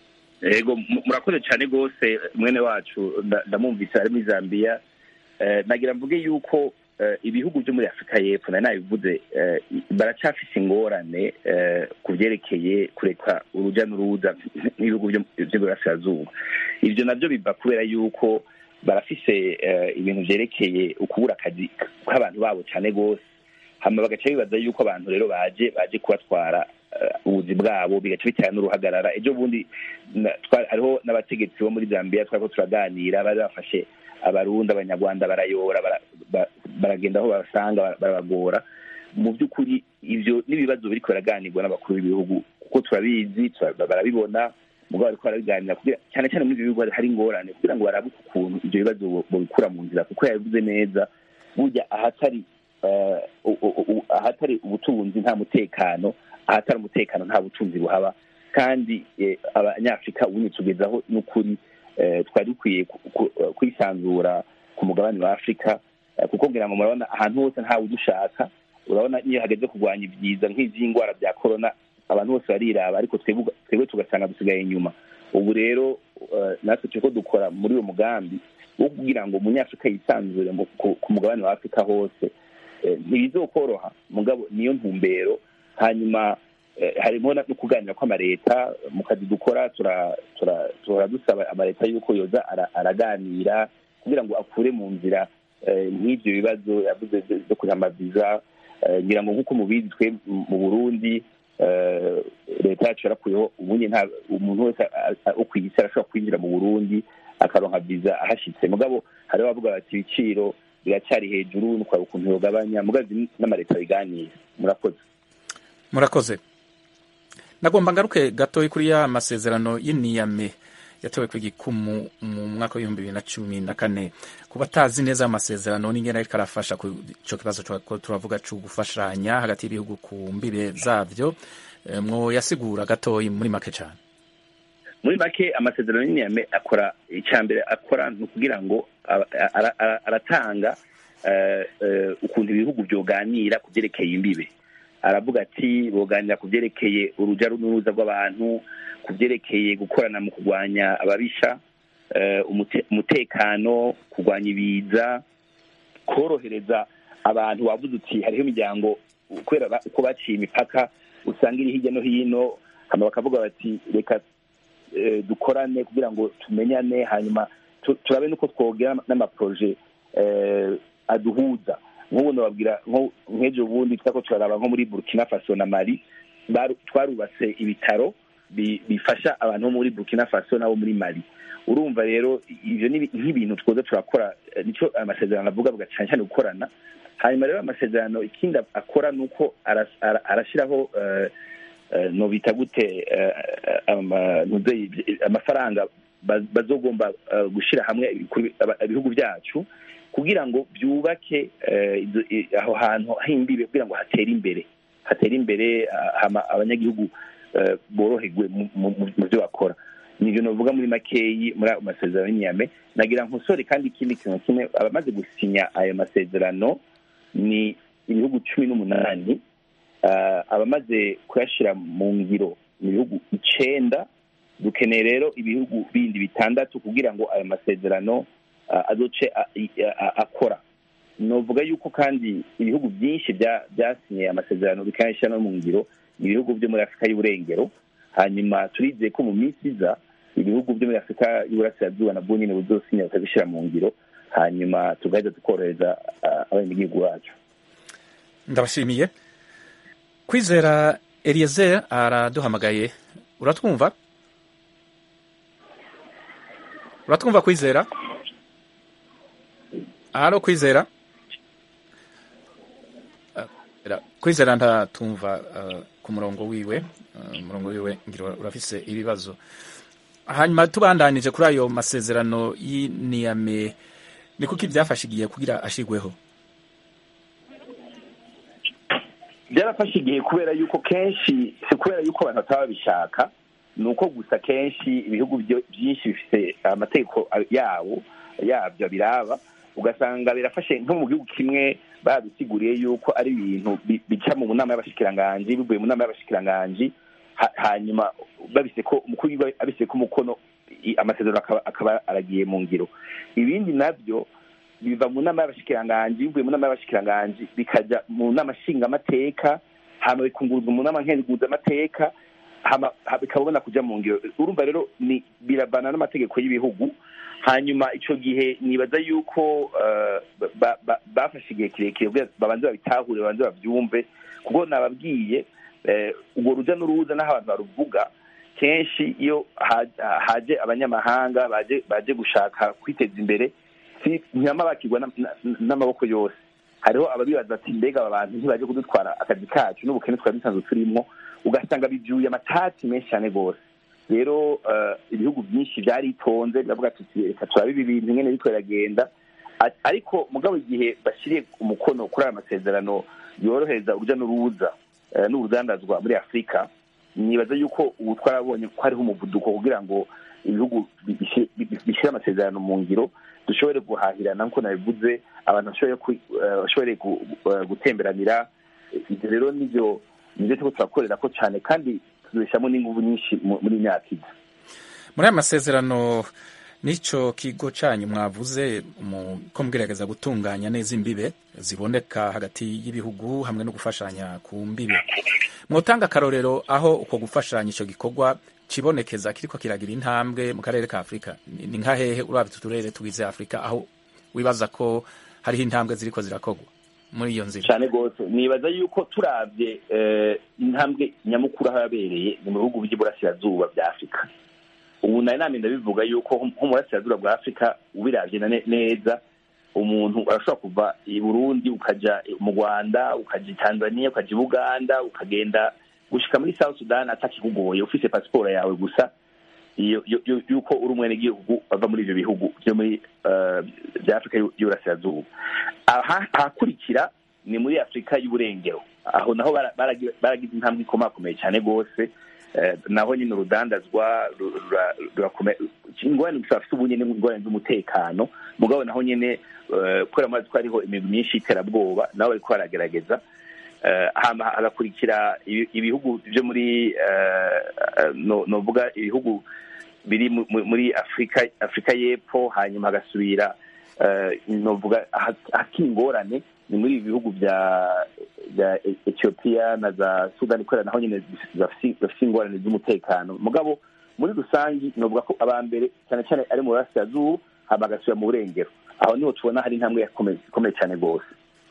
yego mu- murakoze cyane rwose mwene wacu nda- ndamwumvise ari muri zambia Eh, nagira mvuge yuko eh, ibihugu byo muri afurika y'epfo nari nabivuze eh, baracyafise ingorane eh, ku byerekeye kureka urujya n'uruza n'ibihugu byo by'iburasirazuba ibyo nabyo biva kubera yuko barafise eh, ibintu byerekeye ukubura akazi k'abantu babo cyane rwose hama bagaca bibaza yuko abantu rero baje baje kubatwara eh, ubuzi bwabo bigaca bitera n'uruhagarara ejo bundi na- twa- hariho n'abategetsi bo muri zambia twariko turaganira bari bafashe abarundi abanyarwanda barayora bara- ba- baragenda aho babasanga bara- barabagora mu by'ukuri ibyo n'ibibazo biriko biraganirwa n'abakuru b'ibihugu kuko turabizi tura- barabibona mugabo bariko barabiganira kugira cyane cyane muri ibyo bihugu hari ingorane kugira ngo barabe ukuntu ibyo bibazo bo- bobikura mu nzira kuko yabivuze neza burya ahatari eh, u- u- u- ahatari ubutunzi nta mutekano ahatari umutekano nta butunzi buhaba kandi eh, abanyafurika ubundi tugezaho n'ukuri eh, twari dukwiye ku- ku- kwisanzura ku mugabane wa afurika eh, kuko ngira ngo murabona ahantu hose ntawe udushaka urabona iyo hageze kurwanya ibyiza nk'iby'indwara bya korona abantu bose bariraba ariko twebwe twebwe tugasanga dusigaye inyuma ubu rero eh, natwe turiko dukora muri uwo mugambi wo kugira ngo umunyafurika yisanzure mu- ku- ku mugabane wa afurika hose Eh, ntibizokoroha mugabo niyo ntumbero hanyuma eh, harimo na- no kuganira kw'amareta mu kazi dukora tura- tura- tuhora dusaba amareta yuko yoza ara- araganira kugira ngo akure mu nzira eh, nk'ibyo bibazo yavuze byo- byo kuriha amaviza Eh, ngira ngo nk'uko mubizi twe mu mu burundi eh, leta yacu yarakuyeho ubundi nta umuntu wese a- a- wo kw'isi arashobora kwinjira mu burundi akaronka viza ahashitse mugabo hariho abavuga bati ibiciro biracyari hejuru nukwaba ukuntu yogabanya mugazi n'amareta biganira murakoze murakoze nagomba ngaruke gatoya kuri ya masezerano y'iniyame yatowe ku gikumu mu mwaka w'ibihumbi bibiri na cumi na kane kuba atazi neza amasezerano n'ingene ariko arafasha ku ico kibazo ko turavuga co gufashanya hagati y'ibihugu ku mbibe zavyo mwo yasigura gatoyi muri make cane muri make amasezerano y'iniyame akora icya mbere akora ni ukugira ngo aratanga ukuntu ibihugu byoganira ku byerekeye imbibe aravuga ati boganira ku byerekeye urujya n'uruza rw'abantu ku byerekeye gukorana mu kurwanya ababisha umutekano kurwanya ibiza korohereza abantu wavuze uti hariho imiryango kubera uko baciye imipaka usanga iri hirya no hino hano bakavuga bati reka dukorane kugira ngo tumenyane hanyuma turabe nuko twogera n'amaporoje aduhuza nk'ubu nababwira nk'ejo bundi twako turaraba nko muri burkina faso na mali twarubatse ibitaro bifasha abantu bo muri burkina faso nabo muri mali urumva rero ibyo ni nk'ibintu twoza turakora nicyo amasezerano avuga avuga cyane cyane gukorana hanyuma rero amasezerano ikindi akora ni uko arashyiraho nobita gute amafaranga bazogomba gushyira hamwe ibihugu byacu kugira ngo byubake aho hantu h'imbibe kugira ngo hatere imbere hatere imbere abanyagihugu boroherwe mu byo bakora nibyo navuga muri makeyi muri ayo masezerano y'inyame nagira nkosore kandi ikindi kintu kimwe abamaze gusinya ayo masezerano ni ibihugu cumi n'umunani abamaze kuyashyira mu ngiro mu bihugu icenda dukeneye rero ibihugu bindi bitandatu kugira ngo ayo masezerano azoce akora novuga yuko kandi ibihugu byinshi byasinye amasezerano bikanashyira no mu ngiro ni ibihugu byo muri afurika y'uburengero hanyuma turizeye ko mu minsi iza ibihugu byo muri afurika y'uburasirazuba nabwo nyine buzosinya bakabishyira mu ngiro hanyuma tugahita tukorohereza abenegihugu bacu ndabashimiye kwizera eliezer araduhamagaye uratwumva uratwumva kwizera halo kwizera kwizera ntatumva ku murongo wiwe umurongo wiwe ngira urafise ibibazo hanyuma tubandanije kuri ayo masezerano y'iniyame ni kuko ibyafashe igihe kugira ashigweho byarafashe igihe kubera yuko kenshi si kubera yuko abantu bataba babishaka ni uko gusa kenshi ibihugu byinshi bifite amategeko yabo yabyo biraba ugasanga birafashe nko mu gihugu kimwe babisiguriye yuko ari ibintu bica mu nama y'abashikiranganji bivuye mu nama y'abashikiranganji hanyuma babise ko umukuru abise ko umukono amasezerano akaba aragiye mu ngiro ibindi nabyo biva mu nama y'abashikiranganji bivuye mu nama y'abashikiranganji bikajya mu nama nshingamateka hama bikunguruzwa mu nama nkenguzamateka bikabona kujya mu ngiro urumva rero ni birabana n'amategeko y'ibihugu hanyuma icyo gihe nibaza yuko bafashe igihe kirekire babanze babitahure babanze babyumve kuko nababwiye urwo rujya n'uruza n'aho abantu baruvuga kenshi iyo haje abanyamahanga baje gushaka kwiteza imbere ntibama bakirwa n'amaboko yose hariho ababibaza ati mbega aba bantu ntibaje kudutwara akazi kacu n'ubukene twari dusanzwe turimo ugasanga bibyuye amatati menshi cyane rwose rero ibihugu byinshi byaritonze biravuga tuti reka turabe ibi bintu nyine bitwo biragenda ariko mugabo igihe bashyiriye umukono kuri aya masezerano yorohereza urujya n'uruza n'urudandazwa muri afurika nibaza yuko ubu twarabonye ko hariho umuvuduko kugira ngo ibihugu bishyire amasezerano mu ngiro dushobore guhahirana nk'uko nabivuze abantu bashobore gutemberanira ibyo rero nibyo nibyo turiko turakorera ko cyane kandi tuzishyiramo n'ingufu nyinshi muri myaka iza muri aya masezerano n'icyo kigo cyanyu mwavuze ko mugerageza gutunganya neza imbibe ziboneka hagati y'ibihugu hamwe no gufashanya ku mbibe mwotanga akarorero aho uko gufashanya icyo gikorwa kibonekeza kiriko kiragira intambwe mu karere ka afurika ni nka hehe urabye uturere tugize afurika aho wibaza ko hariho intambwe ziriko zirakorwa muri iyo nzira cyane rwose nibaza yuko turabye intambwe nyamukuru aho yabereye ni mu bihugu by'iburasirazuba bya afurika ubu nari nami ndabivuga yuko nko mu burasirazuba bwa afurika ubirabye neza umuntu arashobora kuva i burundi ukajya mu rwanda ukajya i tanzania ukajya i buganda ukagenda gushika muri south sudan atakikugoye ufise pasiporo yawe gusa iyo yo- yo- yuko uri umwenegihugu bava muri ivyo bihugu vyo muri eh, vya afurika y'u- y'uburasirazuba aha ahakurikira ni muri afurika y'uburengero aho naho bara- baragi- baragize intambwe ikomakomeye cyane rwose Eh, naho nyine urudandazwa ru- rura- rurakomeye ingorane gusa bafite ubu nyine ingorane z'umutekano mugabo naho nyine eh, kubera amazi ko hariho imigwi myinshi y'iterabwoba nabo bariko baragerageza Eh, hama hagakurikira ibi- ibihugu byo muri eh, eh, no- novuga ibihugu biri mu- mu- muri afurika afurika y'epfo hanyuma hagasubira eh, novuga aha- ahakiri ingorane ni muri ibi bihugu bya bya E- ethiopia na za sudani kubera naho nyine bafise bafise ingorane z'umutekano mugabo muri rusangi novuga ko aba mbere cyane cyane ari mu burasirazuba hama hagasubira mu burengero aho niho tubona hari intambwe yakomeye ikomeye cyane rwose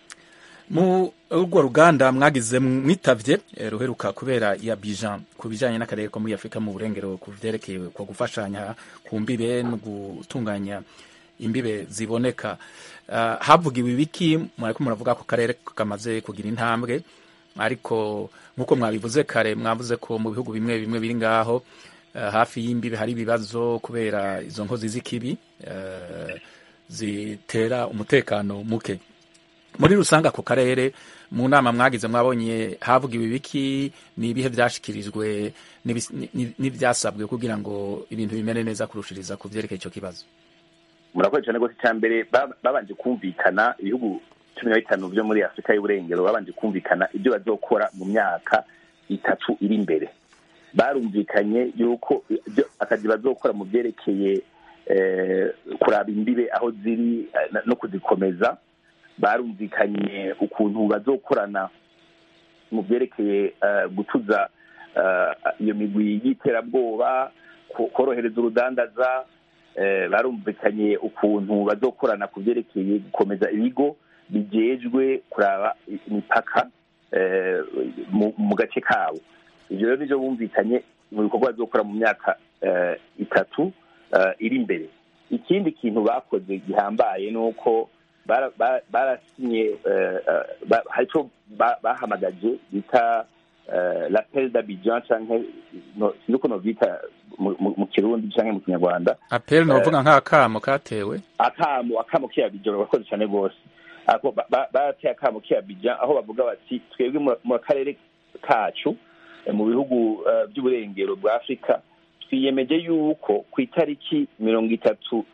mu urwo ruganda mwagize mwitavye eh, ruheruka kubera ya bijan ku bijanye n'akarere ko muri afurika mu burengero ku vyerekeye ku gufashanya ku mbibe no gutunganya imbibe ziboneka Ah, havugiwe ibiki mwariko muravuga ko karere kamaze kugira intambwe ariko nk'uko mwabivuze kare mwavuze ko mu bihugu bimwe bimwe biri ngaho eh, hafi y'imbibe hari ibibazo kubera izo nkozi z'ikibi eh, zitera umutekano muke muri rusange ako karere mu nama mwagize mwabonye havugiwe ibiki ni ibihe byashikirijwe n'ibis- ni- ni- n'ibyasabwe kugira ngo ibintu bimere neza kurushiriza ku vyerekeye ico kibazo murakoze cyane rwose icya mbere ba- babanje kumvikana ibihugu cumi na bitanu byo muri afurika y'uburengero babanje kumvikana ibyo bazokora mu myaka itatu iri imbere barumvikanye yuko ibyo akazi bazokora mu byerekeye eh, kuraba imbibe aho ziri eh, na- no kuzikomeza barumvikanye ukuntu bazokorana mu byerekeye eh, gutuza eh, iyo migwi y'iterabwoba ko- korohereza urudandaza eh, barumvikanye ukuntu bazokorana ku byerekeye gukomeza ibigo bijejwe kuraba imipaka eh, mu- mu gace kabo ivyo rero nivyo bumvikanye mu bikorwa bazokora mu myaka eh, itatu eh, iri imbere ikindi kintu bakoze gihambaye ni uko bara- ba- barasinye eh, eh, ba- hari ico ba- bahamagaje bita eh, l'appel d'abidjan canke no- sinzi uko novyita mu- mu mu kirundi canke mu kinyarwanda apel novuga nk'akamo katewe akamo akamo k'iyabidjan barakoze cyane rwose ako ba- ba- barateye akamo k'iyabidjan aho bavuga bati twebwe mu- mu karere kacu eh, mu bihugu eh, by'uburengero bwa afurika twiyemeje yuko ku itariki mirongo itatu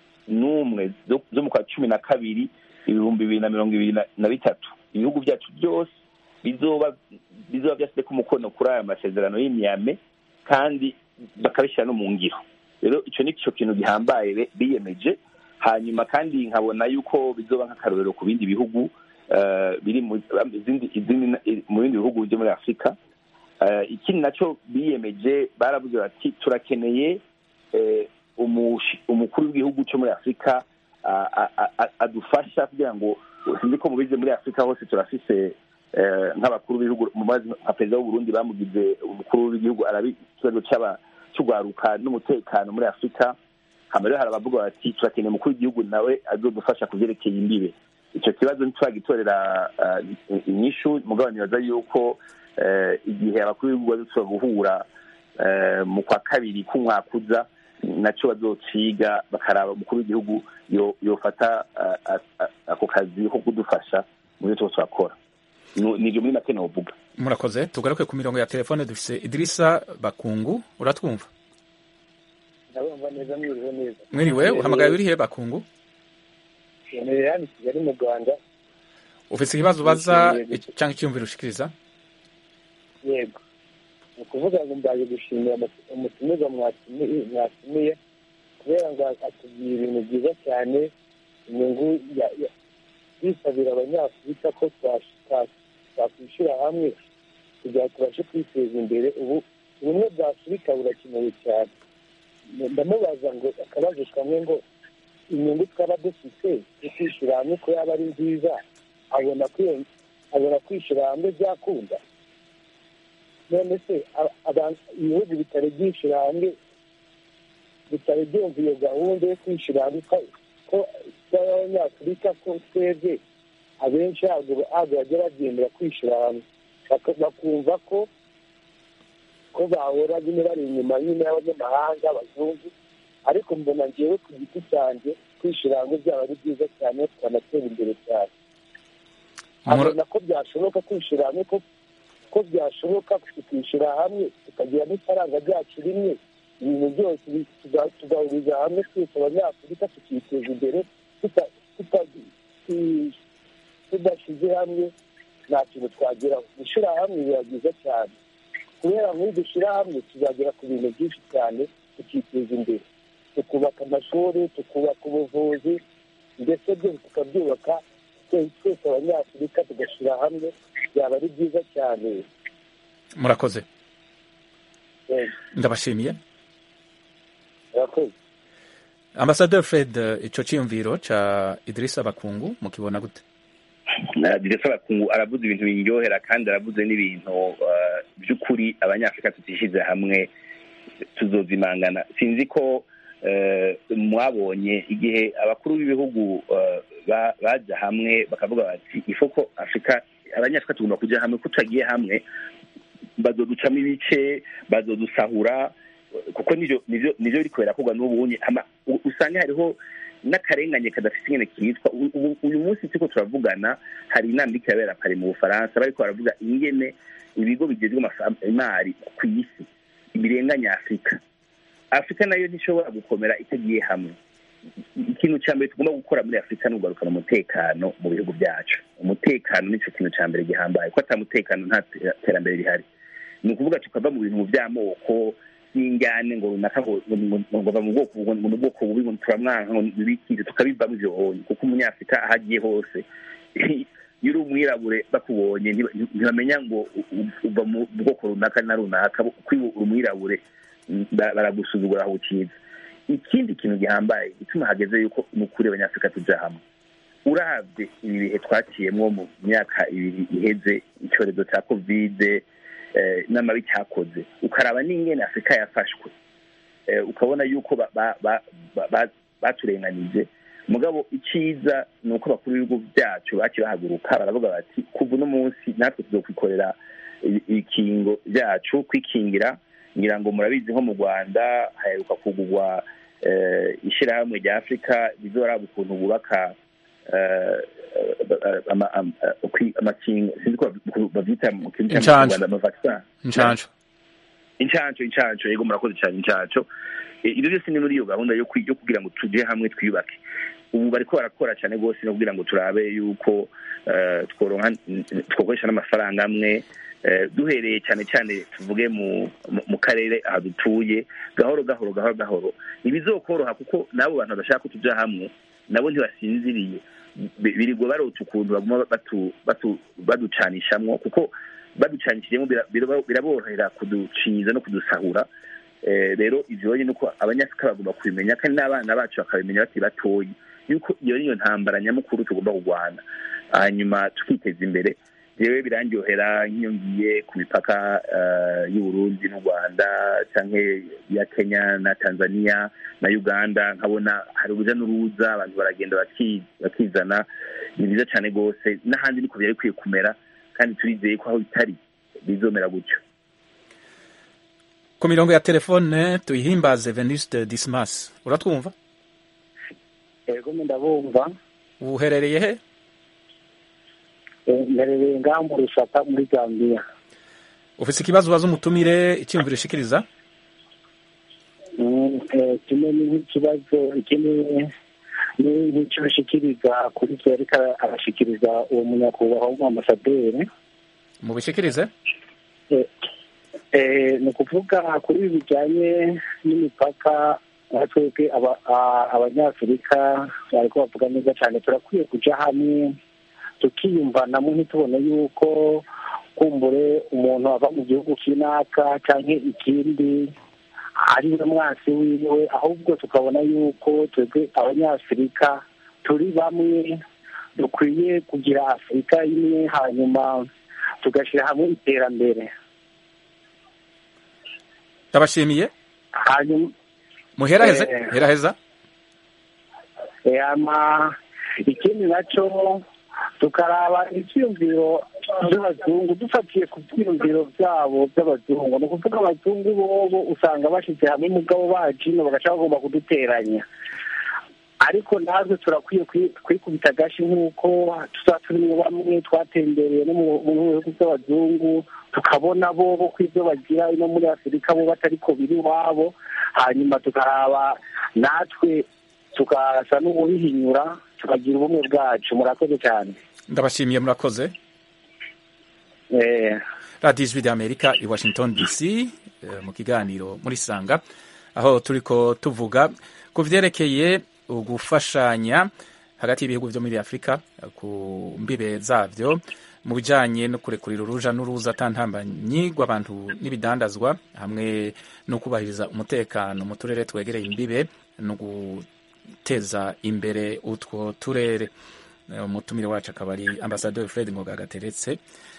n'umwe zo- zo mu kwa cumi na kabiri ibihumbi bibiri na mirongo ibiri na- na bitatu ibihugu byacu byose bizoba bizoba byashyizeko umukono kuri aya masezerano y'imyame kandi bakabishyira no mu ngiro rero icyo ni cyo kintu gihambaye be- biyemeje hanyuma kandi nkabona yuko bizoba nk'akarorero ku bindi bihugu eh, biri mu izindi- izindi- mu bindi bihugu byo muri afurika Eh, ikindi nacyo biyemeje baravuze bati turakeneye eh, umushi- umukuru w'igihugu cyo muri afurika a- a- a- a- adufasha kugira ngo sinzi ko mubize muri afurika hose turafise eh, nk'abakuru b'ibihugu mumazi nka perezida w'uburundi bamugize umukuru w'igihugu arabi ikibazo c'aba- c'ugwaruka n'umutekano muri afurika hama rero hari abavuga bati turakeneye umukuru w'igihugu nawe azodufasha ku vyerekeye imbibe ico kibazo ntituragitorera eh, inyishu mugabo nibaza yuko eh, igihe abakuru b'ibihugu bazosubira guhura eh, mu kwa kabiri k'umwaka uza naco bazociga bakaraba umukuru w'igihugu yo- yofata ah, ah, ah, ako kazi ko kudufasha mu byo twose turakora Nu- nivyo muri make novuga murakoze tugaruke ku mirongo ya telefone dufise idirisa bakungu uratwumva ndabumva neza mwiriwe neza mwiriwe uhamagaye urihe bakungu yemereye hano i kigali mu rwanda ufise ikibazo ubaza Yego. cyangwa icyumviro ushikiriza yego ni ukuvuga ngo mbaje gushimira umu- umutumirwa mwatumiye mwatumiye kubera ngo atubwira ibintu byiza cyane inyungu ya- ya- bisabira abanyafurika ko twash- twa- twakwishyira hamwe kugira ngo tubashe kwiteza imbere ubu ubumwe bwa afurika burakenewe cyane ndamubaza ngo akabazo kamwe ngo inyungu twaba dufite yo kwishyira hamwe ko yaba ari nziza abona ko iyo- abona kwishyira hamwe byakunda none se aba- aba- ibihugu bitari byishyira hamwe bitari byumva iyo gahunda yo kwishyira hamwe ko ko y'abanyafurika ko twebwe abenshi ntabwo ntabwo bajya bagendera kwishyira hamwe Baka- bakumva ko ko bahora nyine bari inyuma nyine y'abanyamahanga abazungu ariko mbona ngewe ku giti cyanjye kwishyira hamwe byaba ari byiza cyane tukanatera imbere cyane abona ko byashoboka kwishyira hamwe ko ko byashoboka tukishyira hamwe tukagira n'ifaranga ryacu rimwe ibintu byose tugahuriza hamwe twese abanyafurika tukiteza imbere tudashyize hamwe nta kintu twageraho gushyira hamwe biba byiza cyane kubera nk'iyo dushyira hamwe tuzagera ku bintu byinshi cyane tukiteza imbere tukubaka amashuri tukubaka ubuvuzi ndetse byose tukabyubaka twese abanyafurika tugashyira hamwe byaba ari byiza cyane murakoze ndabashimiye murakoze ambasaderi fred icyo cyiyumviro cya idirisa bakungu mukibona gute idirisa bakungu aravuze ibintu biryohera kandi aravuze n'ibintu by'ukuri abanyafurika tutishyize hamwe tuzozimangana sinzi ko mwabonye igihe abakuru b'ibihugu bajya hamwe bakavuga bati ifoko afurika abanyafurika tugomba kujya hamwe ko tutagiye hamwe bazoducamo ibice bazodusahura kuko nibyo biri kubera kugwa n'ubundi usanga hariho n'akarengane kadafite ingene kitwa uyu munsi turiko turavugana hari inama iriko irabera pari mu bufaransa bariko baravuga ingene ibigo bigezwe imari ku isi birenganya afurika afurika nayo ntishobora gukomera itagiye hamwe ikintu cya mbere tugomba gukora muri afurika ni ugarukana umutekano mu bihugu byacu umutekano nicyo kintu cya mbere gihambaye ko ata mutekano nta terambere rihari ni ukuvuga tukava mu bintu by'amoko n'injyane ngo runaka ngo bava mu bwoko ngo ni ubwoko bubi ngo turamwanka ngo bibikire tukabivamo ivyo bonye kuko umunyafurika aho agiye hose iyo uri umwirabure bakubonye ntibamenya ngo uva mu bwoko runaka na runaka kuko iyo uri umwirabure baragusuzugura aho ukiza ikindi kintu gihambaye gituma hageze yuko ni ukuri abanyafurika tuja hamwe urabye ibi bihe twaciyemwo mu myaka ibiri iheze icyorezo cya kovide n'amabi cyakoze ukaraba n'ingene afurika yafashwe ukabona yuko baturenganije mugabo icyiza ni uko abakuru b'ibihugu byacu baciye bahaguruka baravuga bati kuva uno munsi natwe tuzokwikorera ibikingo byacu kwikingira ngira ngo murabizi nko mu rwanda haheruka kugurwa ishyirahamwe rya afurika rizoraba ukuntu bubaka amakingo sinzi ko babyita mu kintu cy'amanyarwanda amavakisa inshanco inshanco inshanco yego murakoze cyane inshanco ibyo byose ni muri iyo gahunda yo kugira ngo tujye hamwe twiyubake ubu bariko barakora cyane rwose no kugira ngo turabe yuko tworonka twakoresha n'amafaranga amwe duhereye cyane cyane tuvuge mu karere aha dutuye gahoro gahoro gahoro gahoro ntibizokoroha kuko n'abo bantu badashaka ko tujya hamwe nabo ntibasinziriye birirwa barota ukuntu baguma baducanishamwo kuko baducanishijemo biraborohera kuduciza no kudusahura rero ivyo ni uko abanyafurika bagomba kubimenya kandi n'abana bacu bakabimenya bakiri batoyi yuko iyo niyo ntambara nyamukuru tugomba kurwana hanyuma tukiteza imbere jewe birandyohera nk'iyo ngiye ku mipaka y'uburundi n'u rwanda canke ya kenya na tanzania na uganda nkabona hari uruja n'uruza abantu baragenda bakizana ni byiza cyane rwose n'ahandi niko byari bikwiye kumera kandi turizeye ko aho bitari bizomera gutyo ku mirongo ya telefone tuyihimbaze venuste dismas uratwumva yego ndabumva uherereye he mperereye ngaho mu rusaka muri gambiya ufite ikibazo ubaza umutumire icyiyumviro ushikiriza kimwe ni nk'ikibazo ikindi ni nk'icyo bashikiriza kuri twe ariko arashikiriza uwo munyakubahwa w'umuamasaderi mubishikirize ni ukuvuga kuri ibi bijyanye n'imipaka nka twebwe abanyafurika bariko bavuga neza cyane turakwiye kuja hamwe tukiyumvanamo ntitubone yuko kumbure umuntu ava mu gihugu kinaka cyangwa ikindi ari we mwasi wiwe ahubwo tukabona yuko twebwe abanyafurika turi bamwe dukwiye kugira afurika imwe hanyuma tugashyira hamwe iterambere ndabashimiye hanyuma muheraheze heraheza ikindi nacyo tukaraba icyiyumviro by'abazungu dufatiye ku byiyumviro byabo by'abazungu ni ukuvuga abazungu bobo usanga bashyize hamwe umugabo bacu ino bagaca bagomba kuduteranya ariko natwe turakwiye kwi- kwikubita agashi nk'uko tuza turimo bamwe twatembereye no mu mu bihugu by'abazungu tukabona bo bo ko ibyo bagira ino muri afurika bo batariko biri iwabo hanyuma tukaraba natwe tukasa n'ubuhihinyura tukagira ubumwe bwacu murakoze cyane ndabashimiye murakoze eh radiyo ijwi ry'amerika i washington dc eh, mu kiganiro muri sanga aho turiko tuvuga ku vyerekeye ugufashanya hagati y'ibihugu vyo muri afurika eh, ku mbibe zavyo mu bijanye no kurekurira uruja n'uruza atantambanyi rw'abantu n'ibidandazwa hamwe no kubahiriza umutekano mu turere twegereye imbibe no guteza imbere utwo turere Eh, umutumire wacu akaba ari ambasaderi fred ngoga gateretse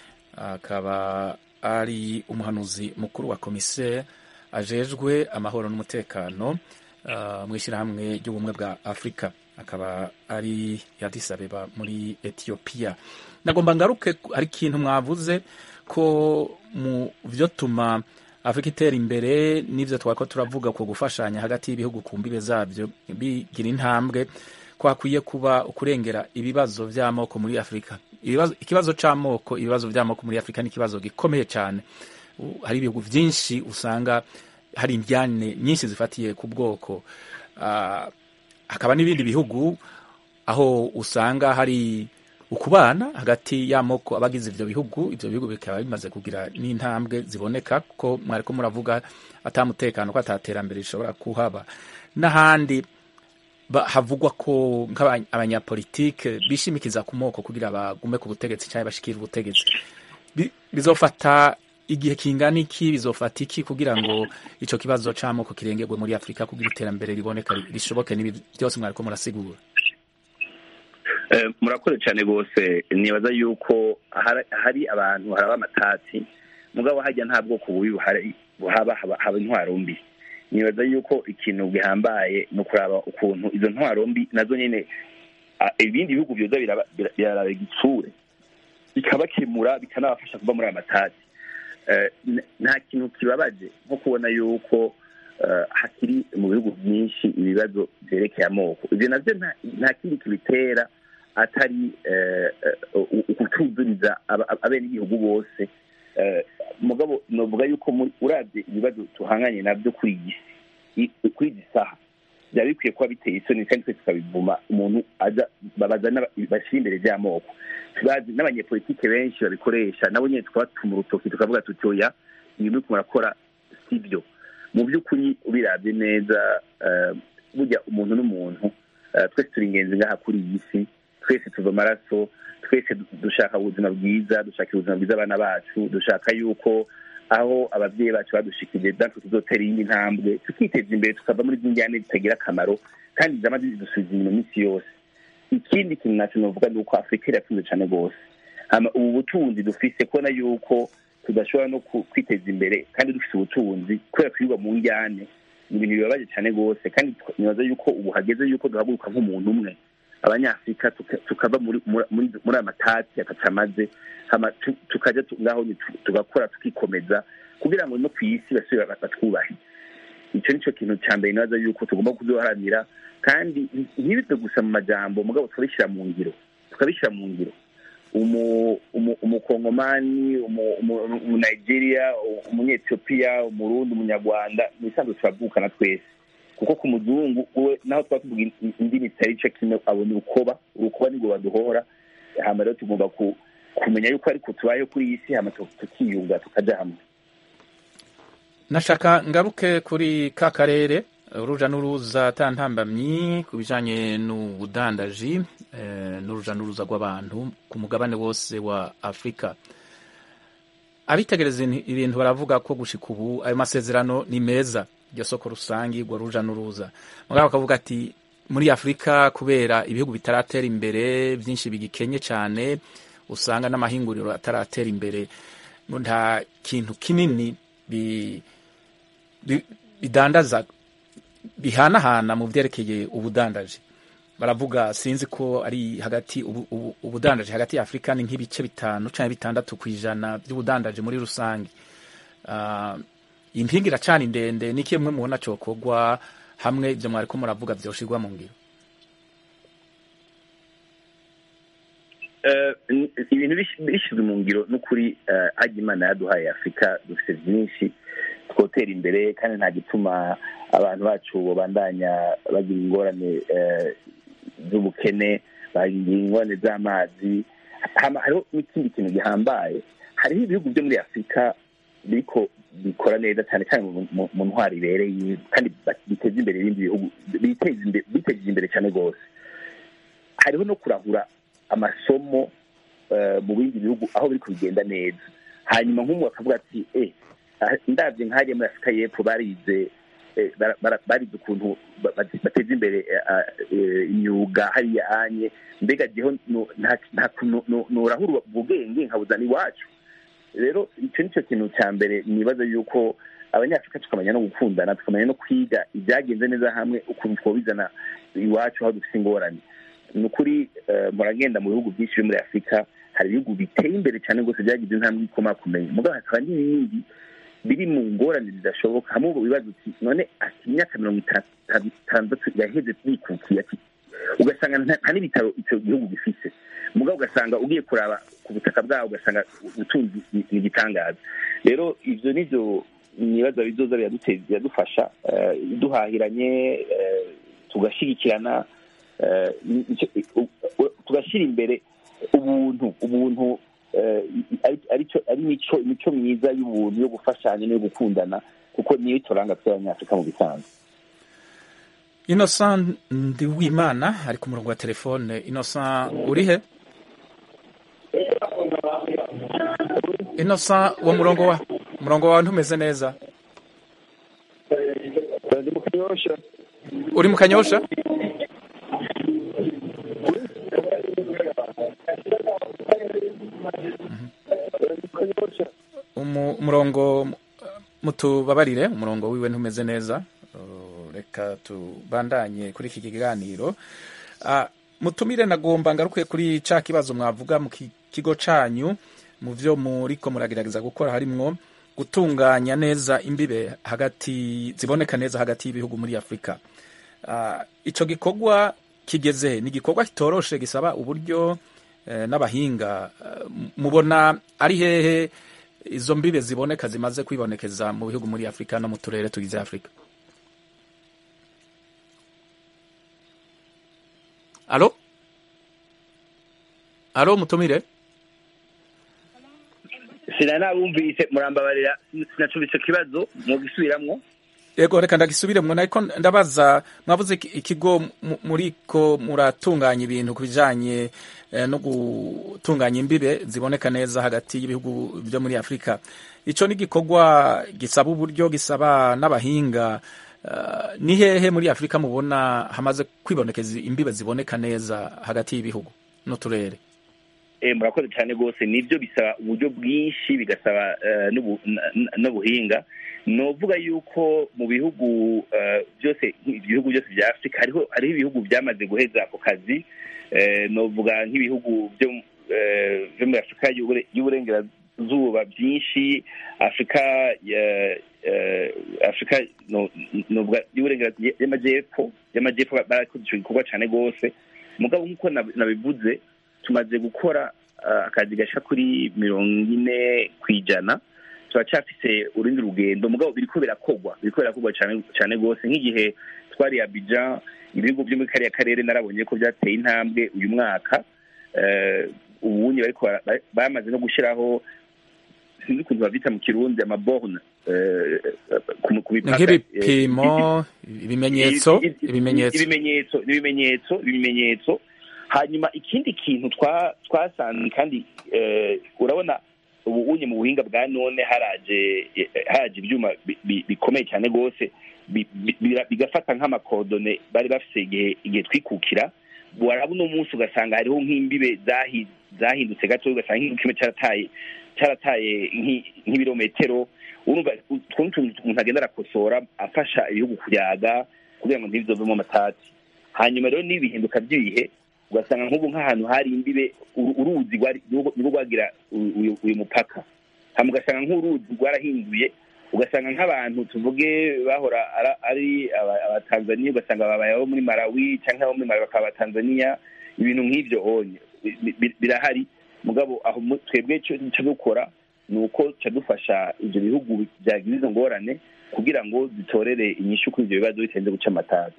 akaba ari umuhanuzi mukuru wa komiseri ajejwe amahoro n'umutekano uh, mu ishyirahamwe ry'ubumwe bwa afurika akaba ari Addis Abeba muri etiyopiya nagomba ngaruke ku- hari ikintu mwavuze ko mu byo tuma afurika itera imbere n'ibyo twako turavuga ku gufashanya hagati y'ibihugu ku mbibe zabyo bigira intambwe ko hakwiye kuba kurengera ibibazo by'amoko muri afurika Ibibazo- ikibazo cy'amoko ibibazo by'amoko muri afurika ni ikibazo gikomeye cyane U- hari ibihugu byinshi usanga hari imbyane nyinshi zifatiye ku bwoko Ah, hakaba n'ibindi bihugu aho usanga hari ukubana hagati y'amoko abagize ivyo bihugu ivyo bihugu bikaba bimaze kugira n'intambwe ziboneka ko mwariko muravuga atamutekano ko ataterambere rishobora kuhaba n'ahandi ba- havugwa ko nk'abanyapolitike bishimikiza ku moko kugira bagume ku butegetsi cyangwa bashikire ubutegetsi Bi- bizofata igihe kingana iki bizofata iki kugira ngo ico kibazo c'amoko kirengerwe muri afurika kugira iterambere riboneka ri- rishoboke n'ibi byose mwariko murasigura Eh, murakoze cyane rwose nibaza yuko hari- hari abantu haraba amatati mugabo hajya nta bwoko bubi buhari buhaba haba haba intwaro mbi nibaza yuko ikintu gihambaye ni ukuraba ukuntu izo ntwaro mbi nazo nyine ah, ibindi bihugu byoza biraba- bira- biraraba igitsure bikabakemura bikanabafasha kuva muri aya matati Eh, n- nta kintu kibabaje nko kubona yuko eh, hakiri mu bihugu byinshi ibibazo byerekeye amoko ibyo navyo nta- nta kindi kibitera atari eh, eh, u- ukutuzuriza aba- aba- abenegihugu bose Eh, mugabo novuga yuko muri- uravye ibibazo tuhanganye navyo kuri iyi si i- kuri iyi saha byaba bikwiye kuba biteye isoni kandi twese tukabivuma umuntu aza babaza n'aba- bashyira imbere by'amoko bazi n'abanyepolitike benshi babikoresha nabo nyine tukabatuma urutoki tukavuga tuti oya ibi muriko murakora si byo mu by'ukuri ubirabye neza eh, burya umuntu n'umuntu eh, twese turi ingenzi ngaha kuri iyi si twese tuva amaraso twese du- dushaka ubuzima bwiza dushaka ubuzima bwiza abana bacu dushaka yuko aho ababyeyi bacu badushikije natwe tuzotera iyindi ntambwe tukiteza imbere tukava muri z'injyane zitagira akamaro kandi zama zidusubiza inyuma iminsi yose ikindi kintu naco novuga ni uko afurika iratunze cane rwose hama ubu butunzi dufise kubona yuko tudashobora no ku- kwiteza imbere kandi dufise ubutunzi kubera twirwa mu njyane ni ibintu bibabaje cane rwose kandi twa- nibaza yuko ubu hageze yuko duhaguruka nk'umuntu umwe abanyafurika tuka- tukava muri muri- muri muri aya matati ataca amaze hama tu- tukaja tu- ngaho ni tu- tugakora tukikomeza kugira ngo no ku isi basubire ba- batwubahe icyo nicyo kintu cya mbere nibaza yuko tugomba kuduharanira kandi ntibize gusa mu majambo mugabo tukabishyira mu ngiro tukabishyira mu ngiro umu- umu- umukongomani umu- umu- umunigeria umunyetiyopiya umurundi umunyarwanda mu bisanzwe turavukana twese kuko ku muzungu we naho twaba tuvuga in- indimi zitari ico kimwe abona urukoba urukoba nirwo baduhora hama rero tugomba ku- kumenya yuko ariko tubayeho kuri iyi si hama tu- tukiyunga tukaja hamwe nashaka ngaruke kuri ka karere uruja n'uruza atantambamyi ku bijanye n'ubudandaji eh, n'uruja n'uruza rw'abantu ku mugabane wose wa afurika abitegereza ibintu- ibintu baravuga ko gushika ubu ayo masezerano ni meza iryo soko rusangi rwo ruja n'uruza mugabo bakavuga ati muri afurika kubera ibihugu bitaratera imbere byinshi bigikenye cyane usanga n'amahinguriro ataratera imbere ngo nta kintu kinini bi bi- bidandaza bihanahana mu byerekeye ubudandaji baravuga sinzi ko ari hagati ubu- ubu- ubudandaji hagati ya afurika ni nk'ibice bitanu cyangwa bitandatu ku ijana by'ubudandaji muri rusange Ah, iyi mpinga iracana ndende ni kimwe mubona cyokorwa hamwe ibyo mwariko muravuga byoshirwa mu ngiro Eh, n- ibintu bish- bishyizwe mu ngiro n'ukuri eh, ajya imana yaduhaye afurika dufite byinshi twotera imbere kandi nta gituma abantu bacu babandanya bagira ingorane eh, z'ubukene bagira ingorane z'amazi Hama hariho n'ikindi kintu gihambaye hariho ibihugu byo muri afurika biriko bikora neza cyane cyane mu- mu- mu ntwaro ibereye kandi ba- biteza imbere ibindi bihugu biteza imbere biteje imbere cyane rwose hariho no kurahura amasomo eh, mu bindi bihugu aho biri kubigenda neza hanyuma nk'umu akavuga ati eh ah, ndabye nk'ahariya muri afurika y'epfo barize eh, bara- bara- barize ukuntu ba- ba- bateza imbere eh, ah, eh, imyuga hariya anye mbega jeho no- nta- nta kuntu no- norahura ubwenge nkabuzana iwacu rero icyo ni cyo kintu cya mbere nibaza yuko abanyafurika tukamenya no gukundana tukamenya no kwiga ibyagenze neza hamwe ukuntu twabizana iwacu aho dufite ingorane ni ukuri eh, muragenda mu bihugu byinshi byo muri afurika hari ibihugu biteye imbere cyane rwose byagize intambwe ikomakomeye mugabo hakaba n'ibindi biri mu ngorane zidashoboka hamwe ubu bibaza uti none ati imyaka mirongo itanu- itandatu yaheze bikukiye ati ugasanga nta nta n'ibitaro icyo gihugu gifite mugabo ugasanga ugiye kuraba ku butaka bwaho ugasanga ubutunzi ni ni igitangaza rero ibyo nibyo nibaza bizoza biraduteza biradufasha eh, duhahiranye eh, tugashyigikirana eh, ni- icyo- u- u- tugashyira imbere ubuntu ubuntu eh, ari- aricyo- ari imico imico myiza y'ubuntu yo gufashanya n'iyo gukundana kuko niyo ituranga tw'abanyafurika mu bisanzwe innocent ndiwimana ari ku murongo wa telefone innocent uri he innocent uwo murongo wa umurongo wawe ntumeze neza uri mu kanyosha Umu- umurongo mutubabarire umurongo wiwe ntumeze neza Uh, reka tubandanye kuri iki kiganiro Ah, mutumire nagomba ngaruke kuri ca kibazo mwavuga mu ki- kigo canyu mu vyo muriko muragerageza gukora harimwo gutunganya neza imbibe hagati ziboneka neza hagati y'ibihugu muri afurika Ah, ico gikorwa kigeze ni igikorwa kitoroshe gisaba uburyo eh, n'abahinga eh, mubona ari hehe izo mbibe ziboneka zimaze kwibonekeza mu bihugu muri afurika no mu turere tugize afurika alo alo mutumire sina nabumvise murambabarira sinacumvise ikibazo mugisubiramwo yego reka ndagisubiremwo ariko ndabaza mwavuze iki- ikigo mu- muriko muratunganya ibintu ku bijanye eh, no gutunganya imbibe ziboneka neza hagati y'ibihugu byo muri afurika ico ni igikorwa gisaba uburyo gisaba n'abahinga Eh, ni hehe muri afurika mubona hamaze kwibonekeza imbibe ziboneka neza hagati y'ibihugu n'uturere Eh, murakoze cyane rwose nibyo bisaba uburyo bwinshi bigasaba eh, n'ubu- n- n- n'ubuhinga novuga yuko mu bihugu eh, byose ibihugu byose bya afurika hariho hariho ibihugu byamaze guheza ako kazi Eh, novuga nk'ibihugu byo eh, byo muri afurika y'Ubure- y'uburengerazuba byinshi afurika ya- eh, afurika no- novuga y'uburengerazuba y'amajyepfo y'amajyepfo barakoze icyo gikorwa cyane rwose mugabo nk'uko nab- nabivuze tumaze gukora uh, akazi gasha kuri mirongo ine ku ijana turacyafise urundi rugendo mugabo biriko birakorwa biriko birakorwa cyane cyane rwose nk'igihe twari Abidjan ibihugu byo muri kariya karere narabonye ko byateye intambwe uyu mwaka eh, ubunye bariko bara- ba- bamaze no gushiraho sinzi ukuntu bavyita mu kirundi amaborne eh, ku ku ni mipaka nk'ibipimo ibimenyetso I- i- ibimenyetso ibimenyetso ibimenyetso ibimenyetso hanyuma ikindi kintu twa- twasanze kandi eh, urabona ubu unye mu buhinga bwa none haraje eh, haraje ibyuma bi- bi- bikomeye cyane rwose bi- bi- bira- bigafata nk'amakodone bari bafise igihe igihe twikukira waraba uno munsi ugasanga hariho nk'imbibe zahi- zahindutse gato ugasanga nk'igihugu kimwe cyarataye cyarataye nk'i- nk'ibirometero urumva utwo ni utuntu umuntu agenda arakosora afasha ibihugu kuyaga kugira ngo ntibizovemo amatati hanyuma rero n'ibihinduka by'ibihe ugasanga nk'ubu nk'ahantu hari imbibe uru- uruzi rwari- nirwo rwagira uyu- uyu uyu mupaka hama ugasanga nk'uruzi rwarahinduye ugasanga nk'abantu tuvuge bahora ara- ari aba- abatanzaniya ugasanga babaye abo muri malawi cyangwa abo muri malawi bakaba abatanzaniya ibintu nk'ibyo onye bi- bi- birahari mugabo aho mu- twebwe icyo icyo dukora ni uko ca dufasha ibyo bihugu byagize izo ngorane kugira ngo zitorere inyishu kuri ibyo bibazo bitarinze guca amatabi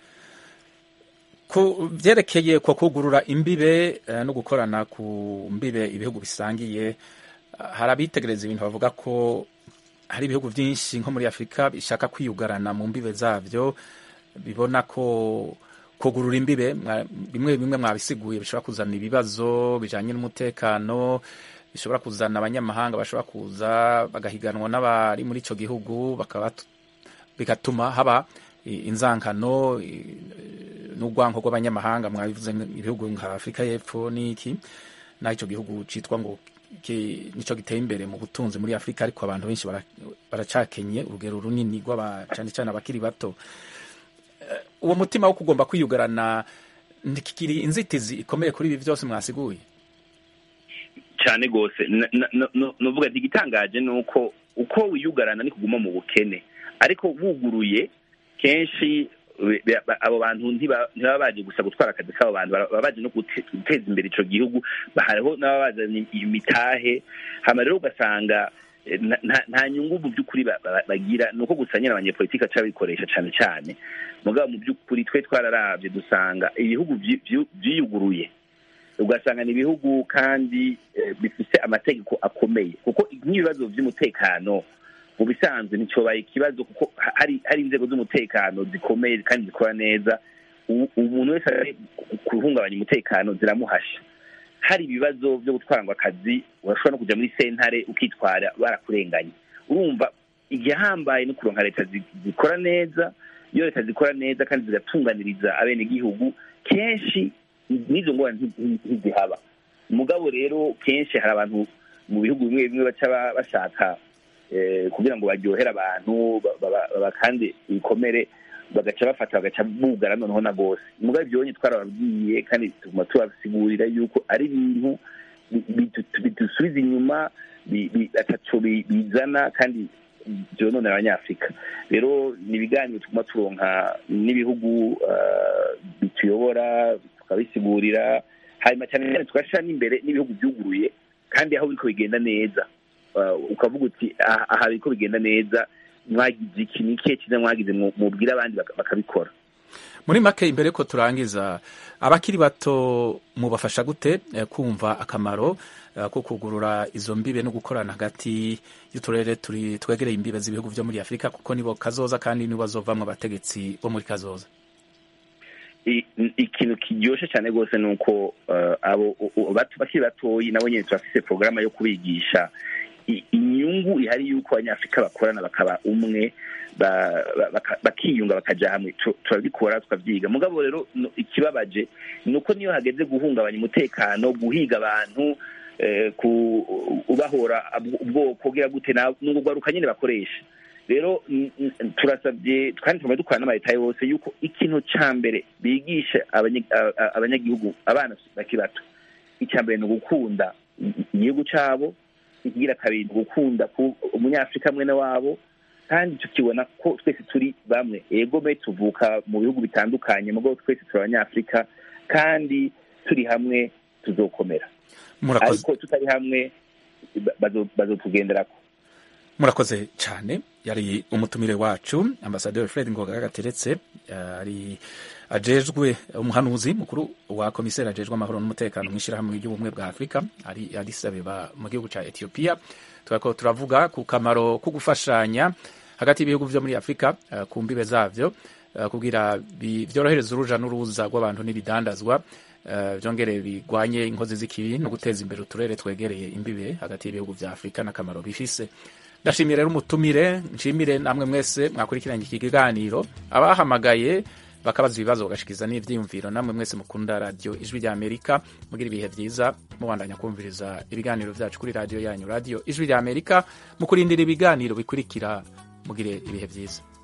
ku byerekeye ku kugurura imbibe eh, no gukorana ku mbibe ibihugu bisangiye ah, hari abitegereza ibintu bavuga ko hari ibihugu byinshi nko muri afurika bishaka kwiyugarana mu mbibe zabyo bibona ko kugurura imbibe mwa- bimwe bimwe mwabisiguye bishobora kuzana ibibazo bijanye n'umutekano bishobora kuzana abanyamahanga bashobora kuza bagahiganwa n'abari muri ico gihugu bakaba bigatuma haba i- inzankano i- n'urwanko rw'abanyamahanga mwabivuze ibihugu nka afurika y'epfo n'iki naho icyo gihugu cyitwa ngo ki- nico giteye imbere mu butunzi muri afurika ariko abantu benshi bara- baracakenye urugero runini rw'aba cyane cyane abakiri bato Eh, uwo mutima wo kugomba kwiyugarana ntikiri inzitizi ikomeye kuri ibi byose mwasiguye cyane rwose nuvuga ati igitangaje ni uko uko wiyugarana ni kuguma mu bukene ariko wuguruye kenshi be- be- abo bantu ntiba ntibaba baje gusa gutwara akazi k'abo bantu bara- baba baje no gute- guteza imbere ico gihugu hariho n'ababa bazanye imitahe hama rero ugasanga eh, nta- nta- nta nyungu mu by'ukuri ba- ba- bagira ni uko gusa nyine abanyepolitiki aca babikoresha cyane cyane mugabo mu by'ukuri twe twararavye dusanga ibihugu vyi- vyi- vyiyuguruye ugasanga ni ibihugu kandi eh, bifise amategeko akomeye kuko nk'ibibazo by'umutekano mu bisanzwe nticyobaye ikibazo kuko ha- hari hari inzego z'umutekano zikomeye kandi zikora neza U- umuntu wese ari guhungabanya umutekano ziramuhasha hari ibibazo byo gutwarwa akazi urashobora no kujya muri sentare ukitwara barakurenganye urumva igihambaye no kuronka leta zi- zikora neza iyo leta zikora neza kandi zigatunganiriza abenegihugu kenshi n'izo ngorane nti- nti- ntizihaba mugabo rero kenshi hari abantu mu bihugu bimwe bimwe baca ba- bashaka eh, kugira ngo baryohere abantu ba- ba- ba- bakande ibikomere bagaca bafata bagaca bugara noneho na bose mugabo ibyo bonye twarababwiye kandi tuguma tubasigurira yuko ari ibintu bi- bidu- bidusubiza inyuma bi- bi- ataco bi- bizana kandi byononera abanyafurika rero ni ibiganiro tuguma turonka n'ibihugu eh, bituyobora tukabisigurira hanyuma cyane cyane tugashyira n'imbere n'ibihugu byuguruye kandi aho biriko bigenda neza Uh, ukavuga uti aha aha biriko bigenda neza mwagize iki ni ikihe cyiza mwagize mu- mubwire abandi baka- bakabikora muri make imbere ko turangiza abakiri bato mubafasha gute eh, kumva akamaro eh, ko kugurura izo mbibe no gukorana hagati y'uturere turi twegereye imbibe z'ibihugu byo muri afurika kuko nibo kazoza kandi nibo bazovamwo abategetsi bo muri kazoza I- ikintu kiryoshe cyane rwose ni uko uh, abo u- u- bato- bakiri batoyi nabo nyine turafise porogaramu yo kubigisha i- inyungu ihari y'uko abanyafurika bakorana bakaba umwe ba- ba- baka- bakiyunga bakaja hamwe Tu- turabikora tukavyiga mugabo rero no- ikibabaje ni uko niyo hageze guhungabanya umutekano guhiga abantu eh, ku ubahora ab- ubwoko kugira gute na- n'ubwo rwaruka nyine bakoresha rero n- n- turasabye kandi tuguma dukorana n'amaleta yose yuko ikintu ca mbere bigisha abanye- a- a- abanyagihugu abana bakiri bato icya mbere ni ugukunda i- igihugu cabo ikigira kabiri ni ugukunda ku- umunyafurika mwene wabo kandi tukibona ko twese turi bamwe ego me tuvuka mu bihugu bitandukanye mugabo twese turi abanyafurika kandi turi hamwe tuzokomera murakoze ariko tutari hamwe ba- bazo- bazotugenderako murakoze cyane yari umutumire wacu ambasaderi fred ngoga gateretse ari ajejwe umuhanuzi mukuru wa komiseri ajejwe amahoro n'umutekano mu ishyirahamwe ry'ubumwe bwa afurika ari Addis Abeba mu gihugu cya etiyopiya turako turavuga ku kamaro ko gufashanya hagati y'ibihugu byo muri afurika eh, ku mbibe zavyo eh, kugira bi- byorohereza uruja n'uruza rw'abantu n'ibidandazwa eh, byongere bigwanye inkozi z'ikibi no guteza imbere uturere twegereye imbibe hagati y'ibihugu bya afurika n'akamaro bifise ndashimiye rero umutumire nshimire namwe mwese mwakurikiranye iki kiganiro abahamagaye bakabaza ibibazo bagashikiza n'ivyiyumviro namwe mwese mukunda radiyo ijwi rya amerika mugira ibihe vyiza mubandanya kumviriza ibiganiro vyacu kuri radiyo yanyu radiyo ijwi rya amerika mu kurindira ibiganiro bikurikira mugire ibihe vyiza